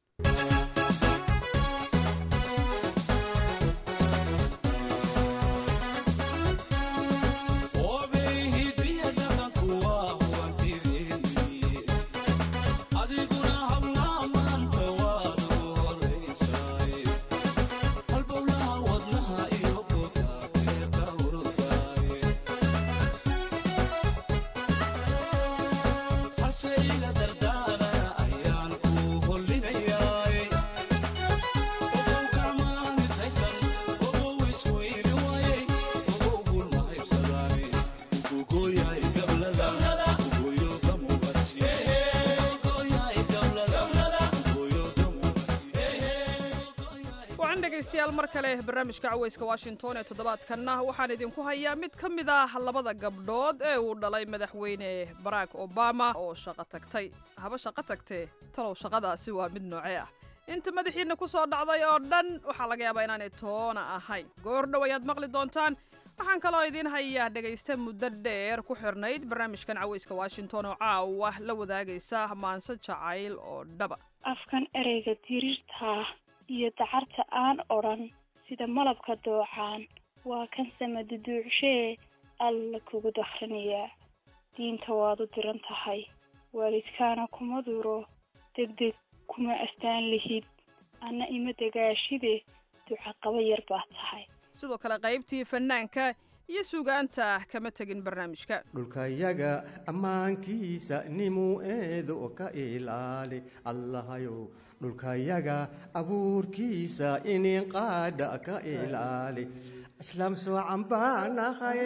dhegaystayaal mar kale barnaamijka caweyska washington ee toddobaadkanna waxaan idinku hayaa mid ka mid ah labada gabdhood ee uu dhalay madaxweyne barack obama oo shaqo tagtay haba shaqo tagtee talow shaqadaasi waa mid noocee ah inta madaxiinna ku soo dhacday oo dhan waxaa laga yaabaa inaanay toona ahayn goordhow ayaad maqli doontaan waxaan kaloo idiin hayaa dhegaysta muddo dheer ku xirnayd barnaamijkan caweyska washington oo caawa la wadaagaysa maanse jacayl oo dhaba afkan ereyga diriirta iyo dacarta aan odhan sida malabka doocaan waa kan samaduduucshee alla kugu dakhrinayaa diinta waad u diran tahay waalidkaana kuma duro degdeg kuma astaan lihid anna ima degaashide ducaqaba yar baad tahay sidoo kale qaybtii fannaanka iyo sugaanta kama tegin barnaamijka dhulkayaga ammaankiisa nimuu eedo ka ilaali allahayow dhulkayaga abuurkiisa inin qaadha ka ilaali islaam soocan baanahay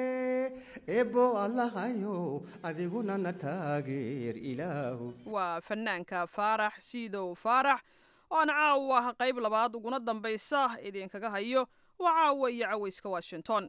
eebbo allahayow adiguna na taageer ilaahu waa fannaanka faarax siidow faarax oo aan caawa qayb labaad uguna dambaysa idinkaga hayo waa caawa iyo caweyska washington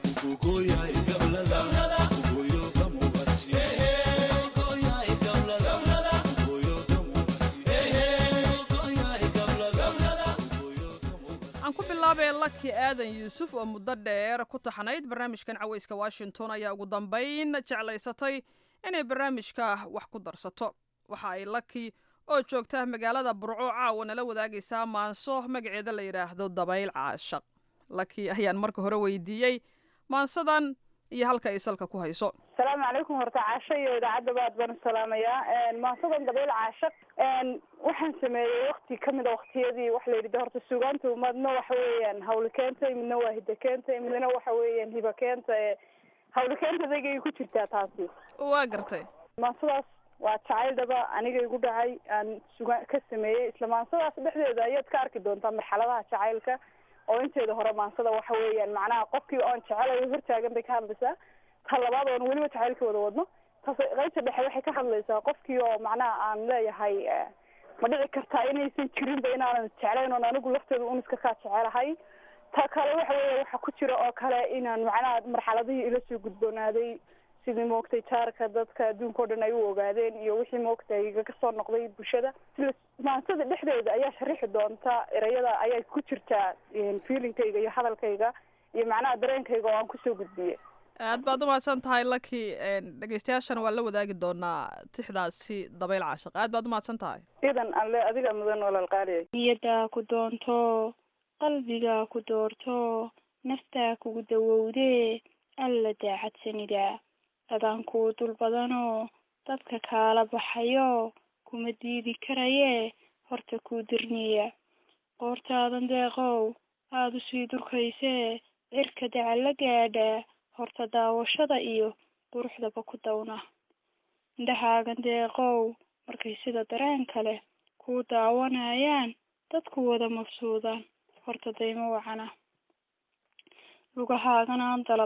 aan ku bilaabay laki aadan yuusuf oo muddo dheer ku taxnayd barnaamijkan caweyska washington ayaa ugu dambayn jeclaysatay inay barnaamijka wax ku darsato waxa ay laki oo joogta magaalada burco caawa nala wadaagaysaa maanso magaceeda la yidhaahdo dabayl caashaq laki ayaan marka hore weydiiyey maansadan iyo halka ay salka ku hayso asalaamu calaykum horta caasho iyo idaacadda baad baan salaamayaa maansadan dabayl caashaq waxaan sameeyey wakti kamid a waktiyadii waxa la yidhi horta sugaanta madna waxa weeyaan hawli keentay midna waa hida keentay midna waxa weeyaan hiba keenta hawli keentadaygay ku jirtaa taasi waa gartay maansadaas waa jacayl dhaba aniga igu dhacay aan suga ka sameeyey isla maansadaas dhexdeeda ayaad ka arki doontaa marxaladaha jacaylka oo inteeda hore maansada waxa weeyaan macnaha qofkii oon jecelayo hortaagan bay ka hadlaysaa ta labaad oon weliba jacaylka wada wadno taas qaybta dhexe waxay ka hadlaysaa qofkii oo macnaha aan leeyahay ma dhici kartaa inaysan jirinba inaanan jeclayn oon anigu lafteeda uniska kaa jecelahay ta kale waxa weeya waxa ku jira oo kale inaan macnaha marxaladihii ila soo gudboonaaday sidii moogtay jaarka dadka adduunka o dhan ay u ogaadeen iyo wixii moogtay igaga soo noqday bulshada sila maansada dhexdeeda ayaa sharixi doonta erayada ayaa ku jirtaa feelingkayga iyo hadalkayga iyo macnaha dareenkayga oo aan kusoo gudbiye aad baad umahadsan tahay laki dhegeystayaashana waan la wadaagi doonaa tixdaasi dabayl caashaq aad baad umahadsan tahay idan alle adiga mudan walal qaaliya niyadaa ku doonto qalbigaa ku doorto naftaa kugu dawowdee alla daacadsanida dadaan kuu dul badanoo dadka kaala baxayo kuma diidi karayee horta kuu dirniya qoortaadan deeqow aada usii durkaysee cirka dacal la gaadha horta daawashada iyo quruxdaba ku dawna indhahaagan deeqow markay sida dareen kale kuu daawanayaan dadku wada mabsuudaan horta daymo wacana lugahaagan aan dalab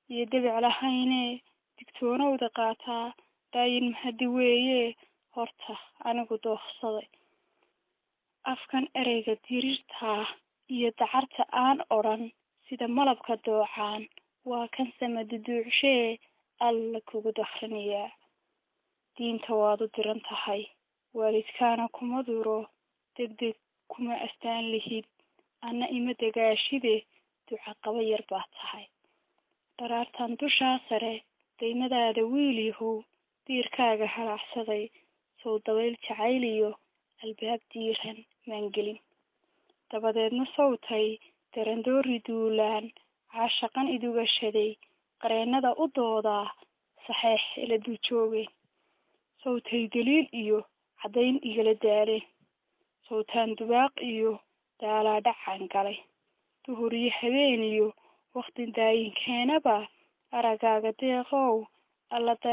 iyo debic lahayne digtoonowda qaataa daayin mahadi weeye horta anigu doofsaday afkan ereyga diriirtaa iyo dacarta aan odhan sida malabka doocaan waa kan samaduduucshee alla kugu dakrinayaa diinta waad u diran tahay waalidkaana kuma duro deg deg kuma astaan lihid anna ima dagaashide duca qaba yar baa tahay dharaartan dushaa sare daymadaada wiil yahow diirkaaga halaacsaday sow dabayl jacayliyo albaab diiran maangelin dabadeedna sawtay darandoori duulaan caashaqan idugashaday qareennada u doodaa saxeex ila duujoogeen sawtay daliil iyo caddayn igala daaleen sawtaan dubaaq iyo daalaa dhacaan galay duhur iyo habeen iyo wakti daayinkeenaba aragaaga deeqow allada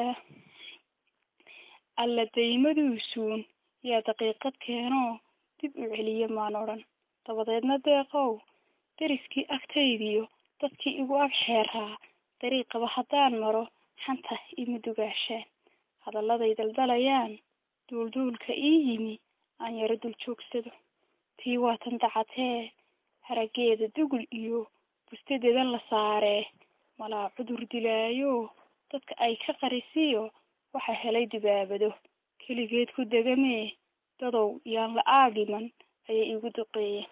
alla daymaduusuun yaa daqiiqad keenoo dib u celiya maan odhan dabadeedna deeqow deriskii agtaydiyo dadkii igu ag xeeraa dariiqaba haddaan maro xanta ima dugaashaan hadalladay daldalayaan duulduulka ii yimi aan yaro dul joogsado tii waatan dacatee harageeda dugul iyo bustadeedan la saaree malaa cudur dilaayo dadka ay ka qarisiyo waxa helay dibaabado keligeed ku degamee dadow yaan la aagiman ayay igu duqeeyeen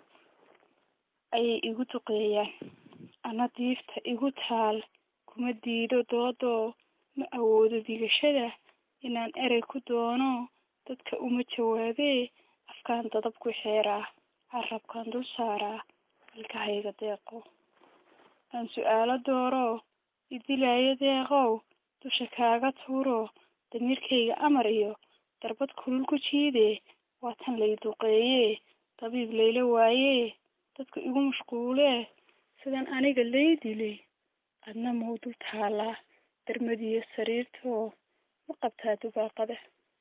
ayay igu duqeeyaan ana diifta igu taal kuma diido doodoo ma awoodo digashada inaan erey ku doono dadka uma jawaabee afkaan dadab ku xeeraa carabkaan dul saaraa ilkahayga deeqow aan su-aalo dooro idilaayo deeqow dusha kaaga tuuro damiirkayga amar iyo darbad kulul ku jiidee waa tan lay duqeeyee dabiib layla waayee dadku igu mashquulee sidan aniga lay dilay adna mau dul taalaa darmadiyo sariirtoo ma qabtaa dubaaqada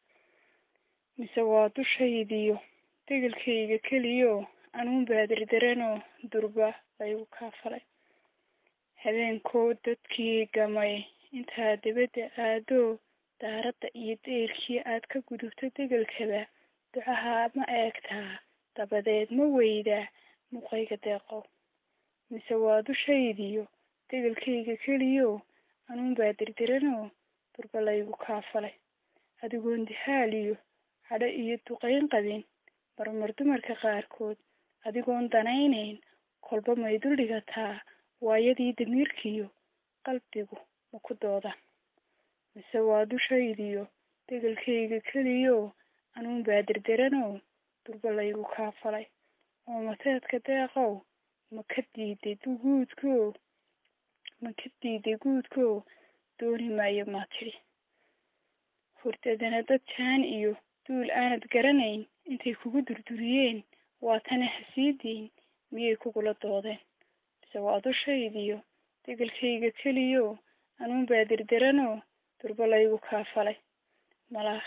mise waa dushaydiyo degelkayga keliyo anuun baadirdaranoo durba laygu kaafalay habeenkoo dadkii gamay intaa dibadda aadoo daaradda iyo deyrkii aad ka gudubto degelkaba ducaha ma eegtaa dabadeed ma weydaa muuqayga deeqow mise waa dushaydiyo degelkayga keliyo anuun baa dirdiranoo durba laygu kaafalay adigoon dihaaliyo cadho iyo duqayn qabin marmar dumarka qaarkood adigoon danaynayn kolba may dul dhigataa waayadii damiirkiyo qalbigu ma ku doodaan mise waa dushaydiyo degelkayga keliyo anuun baa dirdiranoo durba laygu kaafalay oo mateedka deeqow ma ka diiday guudko ma ka diiday guudko dooni maayo maa tidhi hurdadana dad jaan iyo duul aanad garanayn intay kugu durduriyeen waa tana hasiidiin miyay kugula doodeen mise waa dushaydiyo degelkayga keliyo anuun baa dirdiranoo durba laygu kaafalay malaa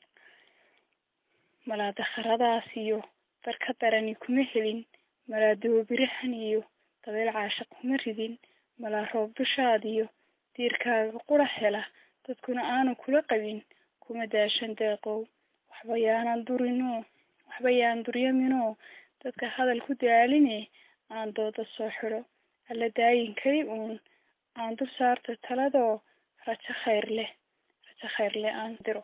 malaa dakharadaas iyo darka darani kuma helin malaa doobirahan iyo dabeel caashaq kuma ridin malaa roob dushaadiyo diirkaaga qura hela dadkuna aanu kula qabin kuma daashan deeqow waxba yaanan durinoo waxba yaan duryaminoo dadka hadal ku daaline aan dooda soo xidho alla daayinkay uun aan dul saarto taladoo rajo khayr leh rajo khayr leh aan diro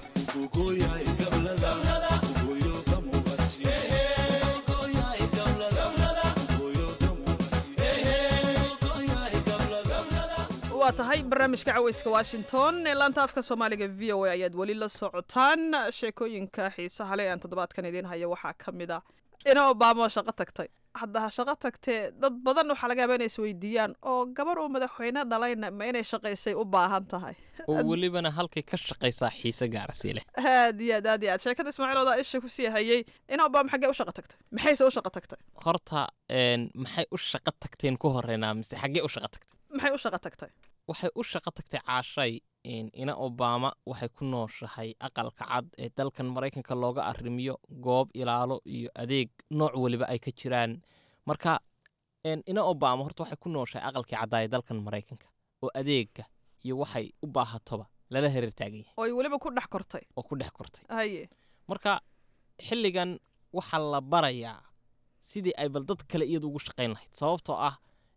waa tahay barnaamijka caweyska washington ee laanta afka soomaaliga v o a ayaad weli la socotaan sheekooyinka xiisaha le aan toddobaadkan idiin haya waxaa ka mid a ina obama shaqo tagtay hadda ha shaqo tagtee dad badan waxaa laga yaaba inay isweydiiyaan oo gabar uu madaxweyne dhalayna ma inay shaqaysay u baahan tahay oo welibana halkay ka shaqaysaa xiise gaarsi leh aad iyo aad aad iyo aad sheekada ismaaciil odaa isha kusii hayay ina obama xaggee u shaqo tagtay maxayse u shaqo tagtay horta maxay u shaqo tagteen ku horeynaa mise xaggee u shaqo tagtay maxay u shaqo tagtay waxay u shaqo tagtay caashay ina obama waxay ku nooshahay aqalka cad ee dalkan maraykanka looga arrimiyo goob ilaalo iyo adeeg nooc weliba ay ka jiraan marka ina obama horta waxay ku nooshahay aqalkii caddaaya dalkan maraykanka oo adeega iyo waxay u baahatoba lala hereer taagan yahay oo ay weliba ku dhex kortay oo ku dhex kortay haye marka xilligan waxaa la barayaa sidii ay bal dad kale iyadu ugu shaqayn lahayd sababtoo ah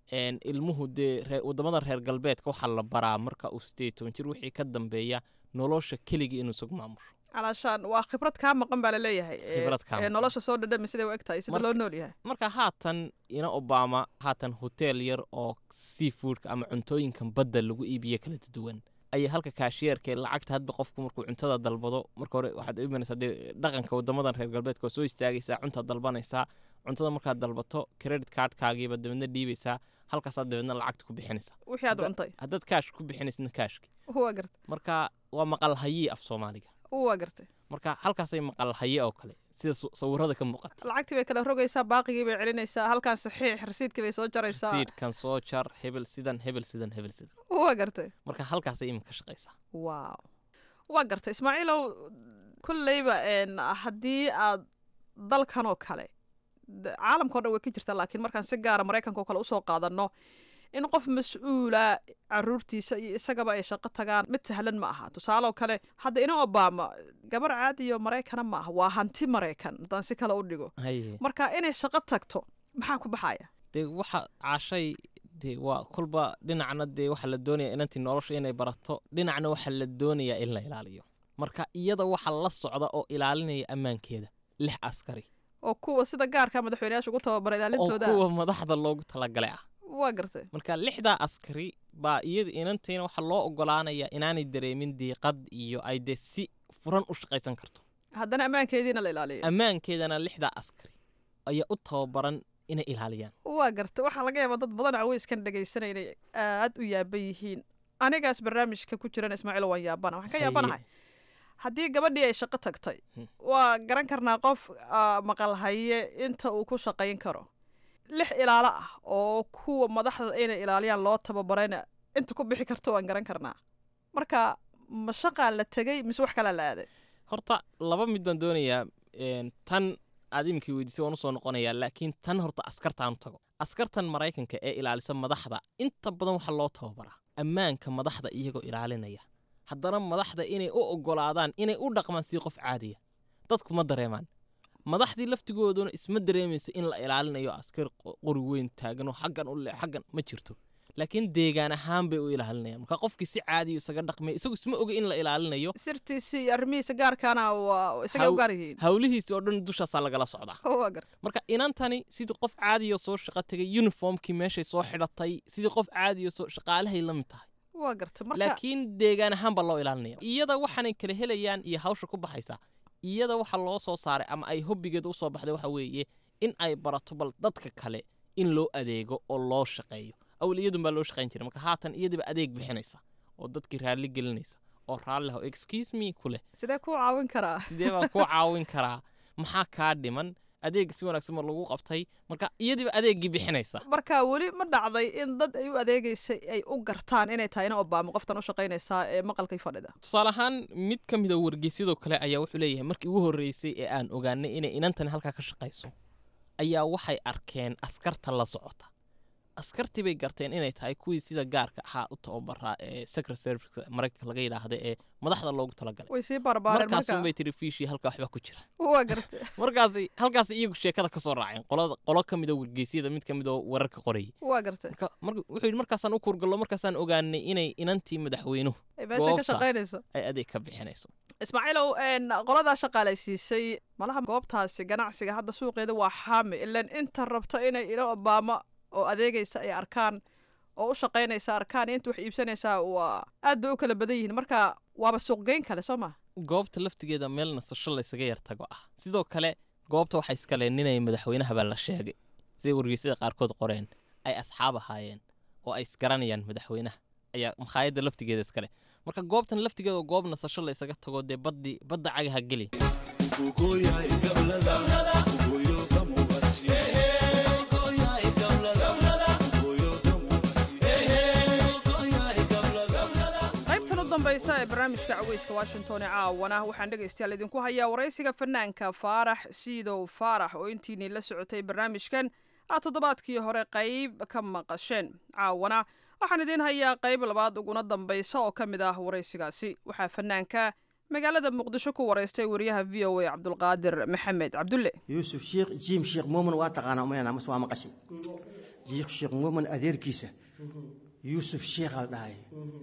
ilmuhu dee waddamada reer galbeedka waxaa la baraa marka uu sideed toban jir wixii ka dambeeya nolosha keligii inuu isagu maamusho calaashaan waa khibrad kaa maqan baa laleeyahay Khibrad kaa ee maqan. nolosha soo dhadhami siday u eg tahay sida Marka- loo nool yahay marka haatan ina obama haatan hotel yar oo seafoodka ama cuntooyinkan badda lagu iibiye kala duwan ayaa halka kaashiyeerka ee lacagta hadba qofku markuu cuntada dalbado marka hore waxaad imanaysaa dee dhaqanka waddamadan reer galbeedka oo soo istaagaysaa cuntaad dalbanaysaa cuntada markaad dalbato credit cardkaagiiba dabeedna dhiibaysaa halkaasaad dabeedna lacagta ku bixinaysaa wixii aad Hadda- cuntay haddaad kaash ku bixinaysna kaashki waa gartay marka waa maqal hayii af soomaaliga waa gartay marka halkaasay maqal haye oo kale sida su- sawirada ka muuqata lacagtii bay kala rogaysaa baaqigii bay celinaysaa halkan saxiix rasiidkii bay soo jaraysaa siidkan soo jar hebel sidan hebel sidan hebel sidan waa gartay marka halkaasay iminka shaqaysaa waaw waa gartay ismaaciilow kolleyba een, haddii aad dalkan oo kale d- caalamkao dhan way ka jirtaa laakiin markaan si gaara maraykanka oo kale usoo qaadanno in qof mas-uula caruurtiisa iyo isagaba ay shaqo tagaan mid sahlan ma aha tusaaleoo kale hadda ina obama gabar caadiyo maraykana ma aha waa hanti maraykan haddaan si kale u dhigo haye marka inay shaqo tagto maxaa ku baxaya dee waxa caashay dee waa kolba dhinacna dee waxaa la doonaya inantii nolosha inay barato dhinacna waxaa la doonayaa in la ilaaliyo marka iyada waxaa la socda oo ilaalinaya ammaankeeda lix askari oo kuwa sida gaarka madaxweyneyaasha ugu tababara oo ilaalintooda kuwa madaxda loogu talagalay ah waa gartay marka lixdaa askari baa iyada inantiina waxaa loo ogolaanayaa inaanay dareemin diiqad iyo ay dee si furan u shaqaysan karto haddana ammaankeediina la ilaaliyo ammaankeedana lixdaa askari ayaa u tababaran inay ilaaliyaan waa garta waxaa laga yaabaa dad badan caweyskan dhegaysanay inay aad u yaaban yihiin anigaas barnaamijka ku jiran ismaaciil waan yaabana waxaan ka yaabanahay haddii gabadhii ay shaqo tagtay waa garan karnaa qof ah, maqal haye inta uu ku shaqayn karo lix ilaalo ah oo kuwa madaxda inay ilaaliyaan loo tababarayna inta ku bixi karto waan garan karnaa marka ma shaqaa la tegay mise wax kalaa la aaday horta laba mid baan doonayaa een, tan aad iminkii weydiisay waan usoo noqonayaa laakiin tan horta askartaan u tago askartan maraykanka ee ilaalisa madaxda inta badan waxaa loo tababaraa ammaanka madaxda iyagoo ilaalinaya haddana madaxda inay u ogolaadaan inay u dhaqmaan sidii qof caadiya dadku ma dareemaan madaxdii laftigooduna isma dareemayso in la ilaalinayo askar qo- qori weyn taaganoo xaggan u le xaggan ma jirto laakiin deegaan ahaan bay u ilaalinayaan marka qofkii si caadiyo isaga dhaqmay isagu isma oga in la ilaalinayo sirtiisii iyo arrimihiisa gaarkaana waa isagay u Haw- gaar yihiin hawlihiisi oo dhan dushaasaa lagala socdaa waa garta marka inantani sidii qof caadiyo soo shaqo tegay uniformkii meeshay soo xidhatay sidii qof caadiyo soo shaqaalahay la mid tahay waa garta marka laakiin deegaan ahaan baa loo ilaalinaya iyada waxaanay kala helayaan iyo hawsha ku baxaysa iyada waxa loo soo saaray ama ay hobbigeeda usoo baxday waxa weeye in ay barato bal dadka kale in loo adeego oo loo shaqeeyo awal iyadun baa loo shaqayn jiray marka haatan iyadiba adeeg bixinaysa oo dadkii raalli gelinaysa oo raalli ah excuse me ku leh sidee kuu caawin karaa sidee baan kuu caawin karaa maxaa kaa dhiman adeeg si wanaagsan ma lagu qabtay marka iyadiba adeeggii bixinaysa marka weli ma dhacday in dad ay u adeegaysay ay u gartaan inay tahay ina obama qoftan u shaqaynaysaa ee maqalkay fadhida tusaale ahaan mid ka mid a wargeysyadoo kale ayaa wuxuu leeyahay markii ugu horreysay ee aan ogaanay inay inantani halkaa ka shaqayso ayaa waxay arkeen askarta la socota askartii bay garteen inay tahay kuwii sida gaarka ahaa u tababaraa ee secret service maraykanka laga yidhaahda ee madaxda loogu talagalay way sii barbaareen markaasun marka bay tiri fiishii halkaa waxbaa ku jira waa garta markaasi halkaasi iyagu sheekada ka soo raaceen qolada qolo ka mid a wargeysyada mid ka mid oo wararka qorayay waa garta marka marka wuxuu yidhi markaasaan u kurgallo markaasaan ogaanay inay inantii madaxweynuhu ay meesha ka goobta shaqaynayso ay adeeg ka bixinayso ismaaciilow een, qoladaa shaqaalaysiisay malaha goobtaasi ganacsiga hadda suuqeeda waa xaami ilan inta rabta inay ina obama oo adeegaysa ay arkaan oo u shaqaynaysa arkaan iyo inta wax iibsanaysaa waa aad bay u kala badan yihiin marka waaba suuqgeyn kale soo ma goobta laftigeeda meel nasasho laysaga yar tago ah sidoo kale goobta waxaa iskaleeninaya madaxweynaha baa la sheegay siday wargeysyada qaarkood qoreen ay asxaab ahaayeen oo ay isgaranayaan madaxweynaha ayaa makhaayadda laftigeeda iskale marka goobtan laftigeeda oo goob nasasho laysaga tago dee baddi badda cagaha geli qaybtan u dambaysa ee barnaamijka caweyska washington ee caawana waxaan dhegaystayaal idinku hayaa waraysiga fanaanka faarax siidow faarax oo intiinii la socotay barnaamijkan aad toddobaadkii hore qayb ka maqasheen caawana waxaan idiin hayaa qayb labaad uguna dambaysa oo ka mid ah waraysigaasi waxaa fanaanka magaalada muqdisho ku waraystay wariyaha v o a cabdulqaadir maxamed cabdulle yuusuf sheekh jiim sheekh muumin waa taqaanaa umaynaa mas waa maqashay jiikh sheekh muumin adeerkiisa yuusuf sheekh al dhahay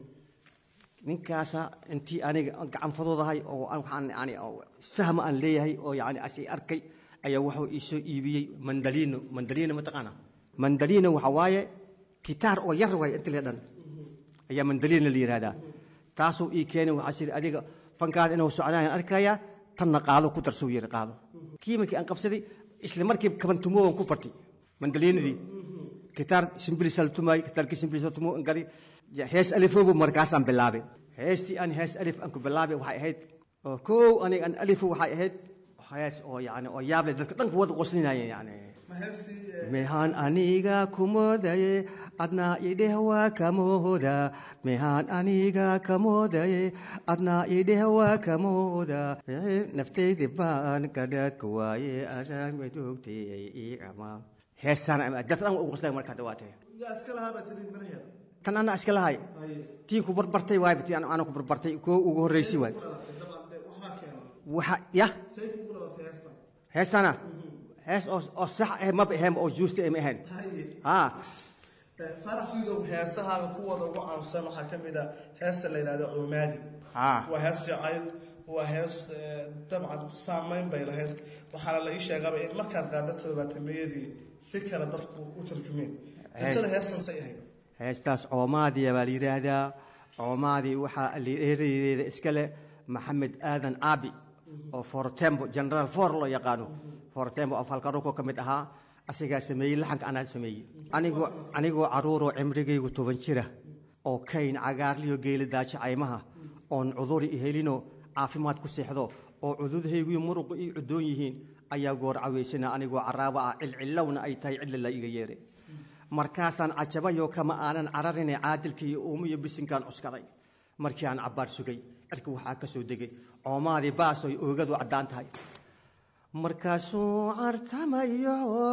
ninkaasa intii aniga gacanfadoodahay oo waxaan yani sahma aan leeyahay oo yani asi arkay ayaa wuxuu iisoo iibiyey mandaliino mandaliino mataqaana mandaliino waxa waaye kitaar oo yar waay inta le dhan ayaa mandaliino la yidhahdaa taasuu ii keenay waxaa siri adiga fankaada inuu socdaan arkayaa tanna qaado ku darsuu yiri qaado kii markii aan qabsaday isla markii kabantumoogan ku bartay mandaliinadii kitaar simbilisal tumaay kitaarkii simbilisal tumoo an gadi hees alifoobu markaasaan bilaabay heestii aan hees alif aan ku bilaabay waxay ahayd oo kow aniga aan alifu waxay ahayd hees oo yani oo yaable dadka dhanka wada qoslinayeen yani mehaan aniga kumoodaye adnaa idheh waa kamooda mehaan aniga kamoodaye adnaa idheh waa kamooda naftaydi baan kadhaadka waaye adaan madoogtay ii amaa heesaan dad dhan ugu qoslay markaa dhawaatay tan anaa iska lahay tiin ku barbartay waay tii ana ku barbartay koo ugu horreysay waay waxa ya heestana hees oo sax ah maba ahayn oo juusta ma ahayn ha farax sidow heesahaaga kuwada ugu caansan waxaa ka mid a heesta la yidhahdo cumaadi waa hees jacayl waa hees dabcan saamayn bay lahayd waxaana la ii sheegaba in markaad qaada todobaatameyadii si kale dadku u tarjumeen qisada heestan say ahayd heestaas coomaadiya baa la yidhaahdaa coomaadii waxaa lireereeda iska leh maxamed aadan aabi oo fortembo generaal for loo yaqaano fortembo oo falkaruko ka mid ahaa asigaa sameeyey laxanka anaa sameeyey anigoo anigoo caruuroo cimrigaygu toban jira oo kayn cagaarliyo geela daajo caymaha oon cuduri ihelino caafimaad ku seexdo oo cududhayguyo muruqu ii cudoon yihiin ayaa goor caweysana anigoo caraabo ah cilcillowna ay tahay cidla la iga yeeray markaasaan cajabayo kama aanan cararine caadilka iyo uumo iyo bisinkaan cuskaday markii aan cabbaar sugay cirka waxaa ka soo degay coomaadii baasoy oogadu caddaan tahay markaasuu cartamayo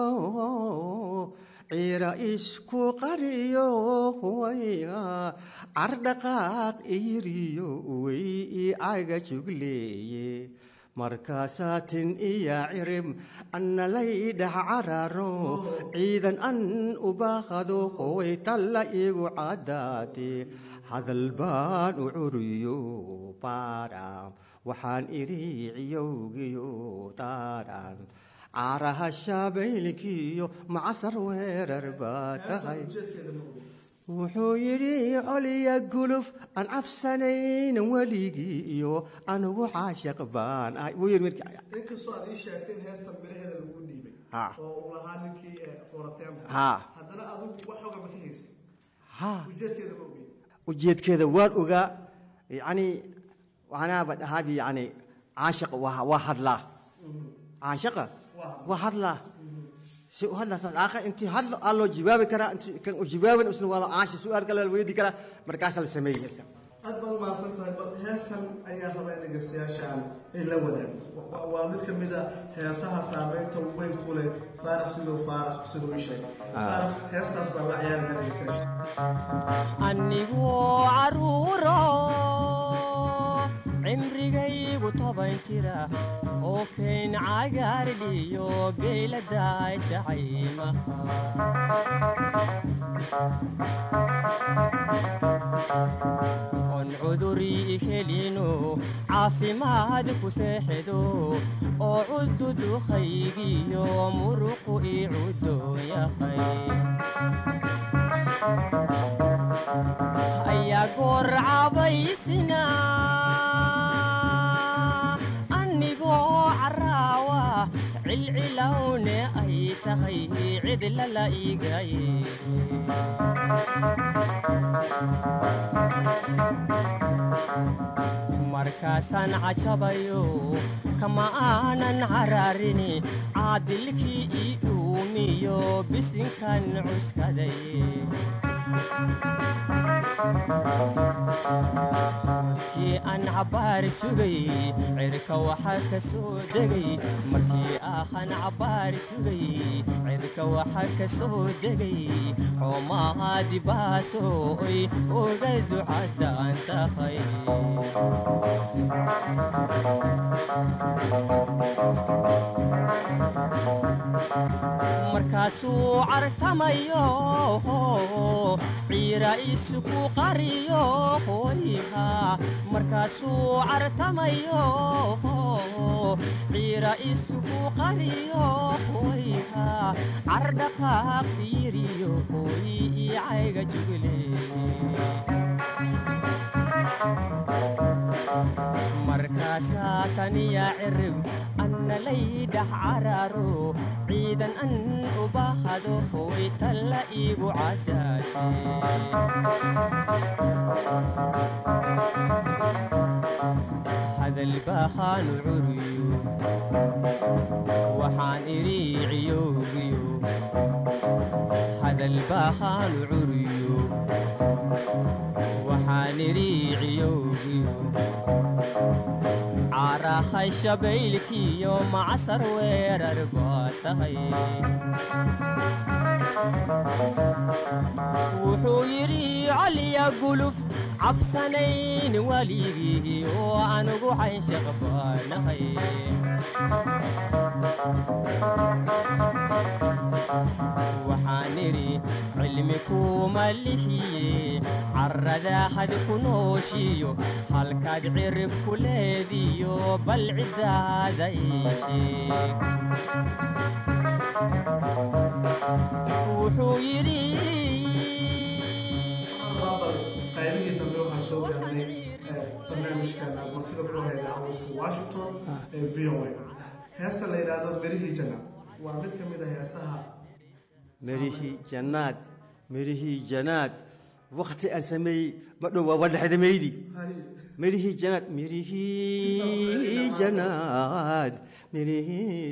ciira isku qariyo wayga cardhaqaaq iyiriyo way i caga jugleeye markaasaa tin iya cirim annalay dhax cararo ciidan an u baaqado qoway talla igu caddaate hadal baan u curiyo baadhaam waxaan idhi ciyowgiyo taadhaan caaraha shaabaylkiyo macasar weerar baa tahay wuxuu yidhi coliya guluf aan cabsanayn weligii iyo anugu caashaq baan ahay wuu yidhi markii inkastoo aad ii sheegtay in heesta miraheeda lagu dhiibay Ha. oo uu lahaa ninkii foratembo Ha. haddana adigu wax xoga ma ka haystay Ha. ujeedkeeda ma ogey ujeedkeeda waan ogaa yacni waxaanaaba dhahaabi yacni caashaqa waa waa hadlaa caashaqa waa hadlaa si u hadlaa saas aaqa intii hadlo aa loo jawaabi karaa intii kan u jawaaban isna waa la caasha su-aal kale la weydi karaa markaasaa la sameeyey heesta aad baad umahadsan tahay bal heestan ayaa raba in dhegeystayaashaan ay la wadaago Wa- waa mid ka mid a heesaha saameynta weyn ku leh faarax siduu faarax siduu ii sheegay faarax heestaas baa la ciyaarina dhegeystayaasha anigoo caruuro cimrigaygu toban jira oo kayn cagaardhiyo geyladaay jacaymaha on cuduri helino caafimaad ku seexdo oo cududukaygiyo muruqu i cudoon yahay ayaa goor cabaysina anigoo caraawa cilcilowne ay tahay cidlala igaye markaasaan cajabayo kama aanan cararini caadilkii ii uumiyo bisinkan cuskaday markii aan cabbaar sugay cirka waxaa ka soo degay markii ahan cabbaar sugay cirka waxaa ka soo degay xoomahaadi baasooy oga ducaddaan tahay markaasuu cartamayo ciira isuku qariyo hoyha markaasuu cartamayo ciira isuku qariyo hoyha cardhaqaaq fiiriyo hoy icayga jugle markaasaa taniya cirib anna laydhax cararo ciidan an u baahado hoy talla iigu caddaate hadal baahaanu curiyo waxaan idhi ciyowgiyo hadal baahaanu curiyo waxaan idhi ciyowgiyo caarahay shabaylkiyo macsar weerar baa tahay wuxuu yidhi caliya guluf cabsanayn weligii oo anugu caynshaq baanahay waxaan idhi cilmi kuma lihiye carradaahad ku nooshiyo halkaad cirib ku leediyo bal ciddaada ii sheeg wuxuu yidhi qaybihii dambe waxaa soo gaarnay barnaamijkan marsida ku hayda cawayska washington ee v o a heesta la yidhaahdo merihii janna waa mid ka mid a heesaha mirihii jannaad mirihii janaad wakti aan sameeyey ma dhow waa wadhaxdamaydi mirihii janaad mirihii janaad mirihii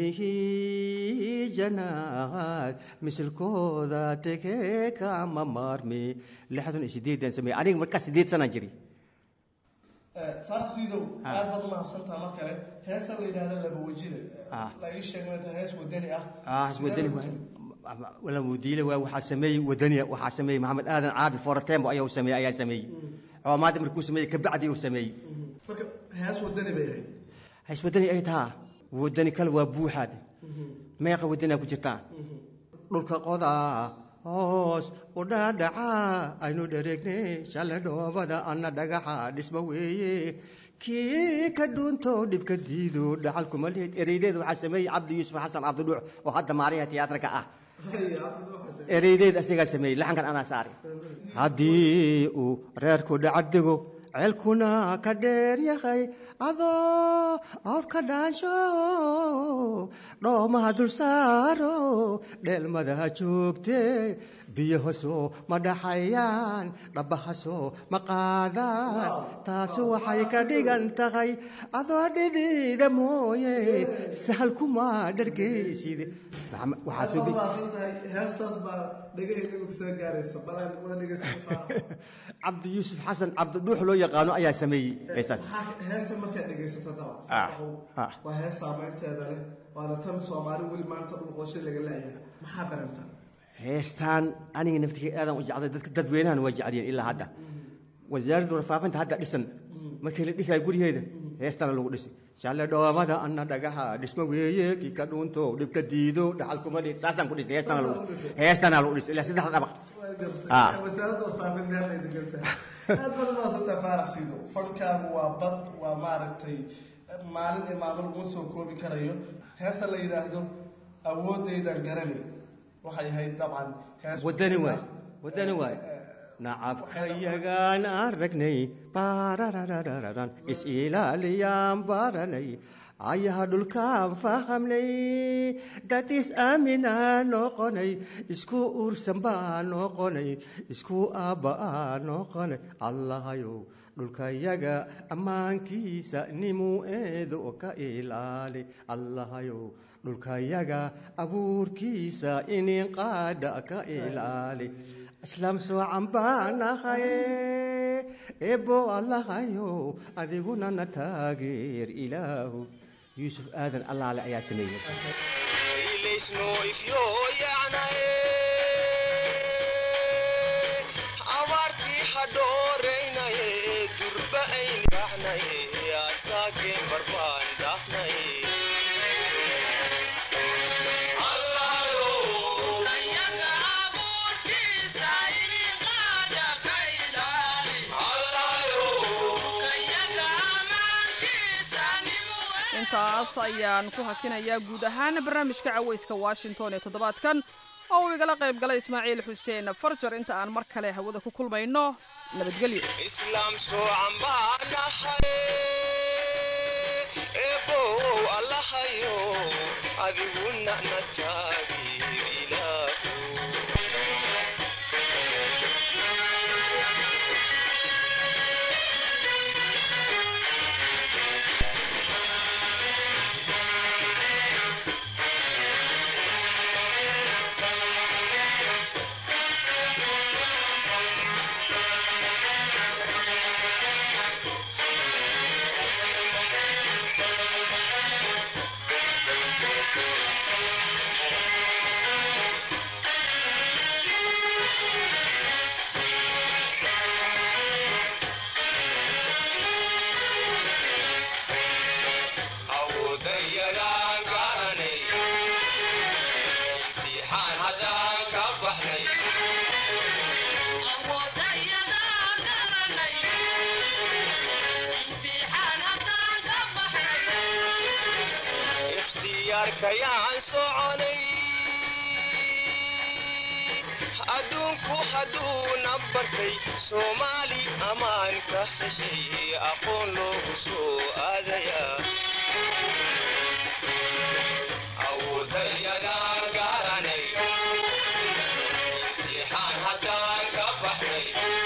mirihii janaad misilkooda tegee kama maarmi lixdan iyo sideedan sameeyey aniga markaa sideed sanaan jiri faarax siidow aad baad u mahadsantaa mar kale heesta la yidhaahdo laba wejida Ah. la ii sheegay inta hees wadani ah ah iswadani wala mudiile waa waxaa sameeyey wadaniya waxaa sameeyey maxamed aadan caabi foratembo ayaa sameeyey ayaa sameeyey coomaadi markuu sameeyey kabacdi uu sameeyey marka hees wadani bay ahayd ha iswadani ay tahaa wadani kale waa buuxaad meeqa wadanaa ku jirtaa dhulka qodaa hoos u dhaadhaca aynu dhareegnay shale dhoobada anna dhagaxa dhisma weeye kii ka dhuunto dhibka diido dhacalkuma lihid ereydeed waxaa sameeyey cabdi yuusuf xasan cabdidhuux oo hadda maariha tiyaatarka ah ereydeed asigaa sameeyey laxankan anaa saari haddii uu reerku dhacadego ceelkuna ka dheer yahay adoo awrka dhaansho dhoomaha dul saaro dheelmadaha joogte biyahaasoo ma dhaxayaan dhabbahasoo ma qaadaan taasi waxay ka dhigan tahay adoo dhidida mooye sahal kuma dhargaysid Maxamed- waxaa soo aad ge- baad mahadsantahay heestaas baa dhegahayga imika soo gaaraysa balaan wada dhegaysanaysaa cabdi yuusuf xasan cabdidhuux loo yaqaano ayaa sameeyey heestaas Maxaa- heesta markaad dhegaysato dabcan Ah, ah. waa hees saameynteeda leh waana tan soomaali weli maanta dhulqooshe laga leeyahay maxaa dareemtaa heestaan aniga naftiga aadan u jeclay dadka dadweynahan waa jeceliyeen ilaa hadda wasaaradda warfaafinta hadda dhisan markii la dhisayo guryaheeda heestana lagu dhisi shalle dhoobada anna dhagaxa dhisma weeye kii ka dhuunto dhibka diido dhaxal kuma dhid saasaan ku dhisnay heestana lagu heestana lagu dhisi ilaa saddex dhabaq Ah. wasaaradda warfaafinta hadda idin gartaa aad baad umahadsantahay faarax siido fankaagu waa bad waa maaragtay maalin iyo maalmo laguma soo koobi karayo heesta la yidhaahdo awoodaydan garani waxay ahayd dabcan hees wadani waay wadani waay nacabkayagaan aragnay baarararararan is-ilaaliyaan baranay ayaha dhulkaan fahamnay dad is-aaminaa noqonay isku uursan baa noqonay isku aabba'aa noqonay allahayow dhulkayaga ammaankiisa nimuu eedo ka ilaali allahayow dhulkayaga abuurkiisa inin qaadha ka ilaali islaam soocan baanahaye eebbo allahayo adiguna na taageer ilaahu yuusuf aadan allaale ayaa sameeyey abaartii hadhooraynaye durba ayniraxnaye asaageen barbaan dhaafnaye intaas ayaan ku hakinayaa guud ahaan barnaamijka cawayska washington ee toddobaadkan oo uu igala qayb galay ismaaciil xuseen farjar inta aan mar kale hawada ku kulmayno nabadgelyo islaam soocan baanahay eebow allahayo adiguna na taageer ilaahu awoodayagaan garanay imtixaan haddaan ka baxnay ikhtiyaarkayaan soconay adduunku hadduuna bartay soomaali ammaan ka heshay aqoon loogu soo aadayaa awoodayadaan garanay imtixaan haddaan ka baxnay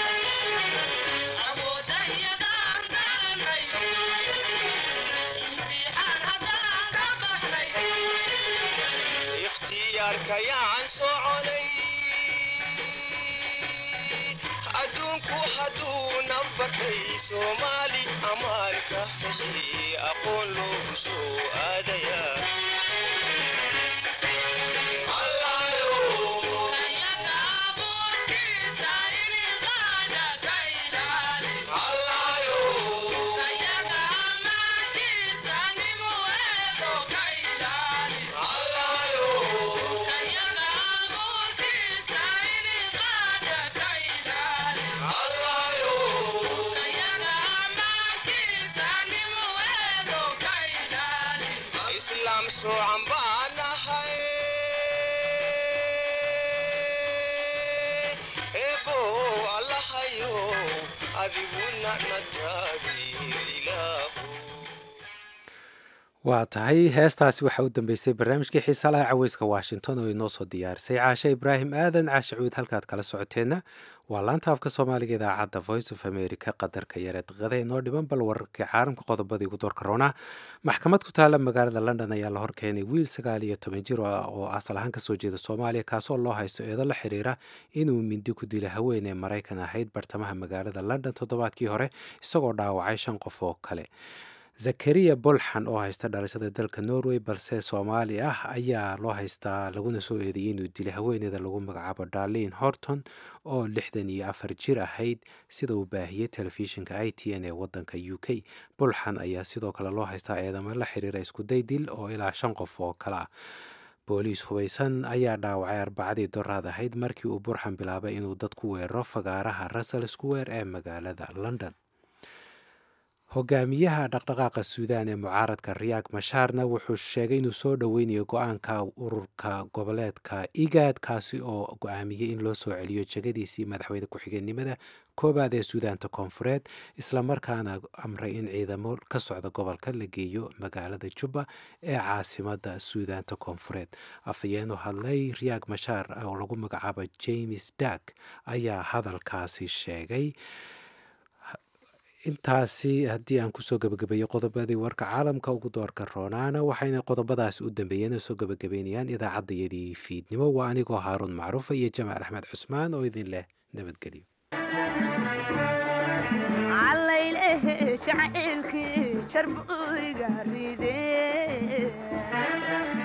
ikhtiyaarkayaan soconay adduunku hadduuna bartay soomaali ammaan ka heshay aqoon loogu soo aadayaa islaam soocan baanahay eebow allahayo adiguna na taageer ilaahu waa tahay heestaasi waxaa u dambeysay barnaamijkii xiisalaha caweyska washington oo inoo soo diyaarisay caashe ibraahim aadan caashe cuud halkaad kala socoteenna waa laanta afka soomaaliga idaacadda voice of america qadarka yare daqiiqada inoo dhiman bal wararkii caalamka qodobadii ugu doorka roonaa maxkamad ku taala magaalada london ayaa la horkeenay wiil sagaal iyo toban jir oo asal ahaan kasoo jeeda soomaaliya kaasoo loo haysto eedo la xiriira inuu mindi ku dila haween ee maraykan ahayd bartamaha magaalada london toddobaadkii hore isagoo dhaawacay shan qof oo kale zakariya bolxan oo haysta dhalashada dalka norway balse soomaali ah ayaa loo haystaa laguna soo eedeeyey inuu dilay haweeneyda lagu magacaabo darlin horton oo lixdan iyo afar jir ahayd sida uu baahiyey telefishinka i t n ee wadanka u k bolxan ayaa sidoo kale loo haystaa eedamo la xiriira iskuday dil oo ilaa shan qof oo kale ah booliis hubaysan ayaa dhaawacay arbacadii doraad ahayd markii uu burxan bilaabay inuu dad ku weeraro fagaaraha russell square ee magaalada london hogaamiyaha dhaqdhaqaaqa suudaan ee mucaaradka riyaag mashaarna wuxuu sheegay inuu soo dhoweynayo go-aanka ururka goboleedka igaad kaasi oo go-aamiyey in loo soo celiyo jegadiisii madaxweyne ku-xigeenimada koobaad ee suudaanta koonfureed islamarkaana amray in ciidamo ka socda gobolka la geeyo magaalada jubba ee caasimada suudaanta koonfureed afhayeenu hadlay riyaag mashaar oo lagu magacaabo james dak ayaa hadalkaasi sheegay intaasi haddii aan kusoo gebagabeeyo qodobadii warka caalamka ugu doorka roonaana waxayna qodobadaas u dambeeyeen oo soo gebagabeynayaan idaacaddayadii fiidnimo waa anigoo haaruun macruufa iyo jamaal axmed cusmaan oo idin leh nabadgelyo shacaylkii jarbuyga ride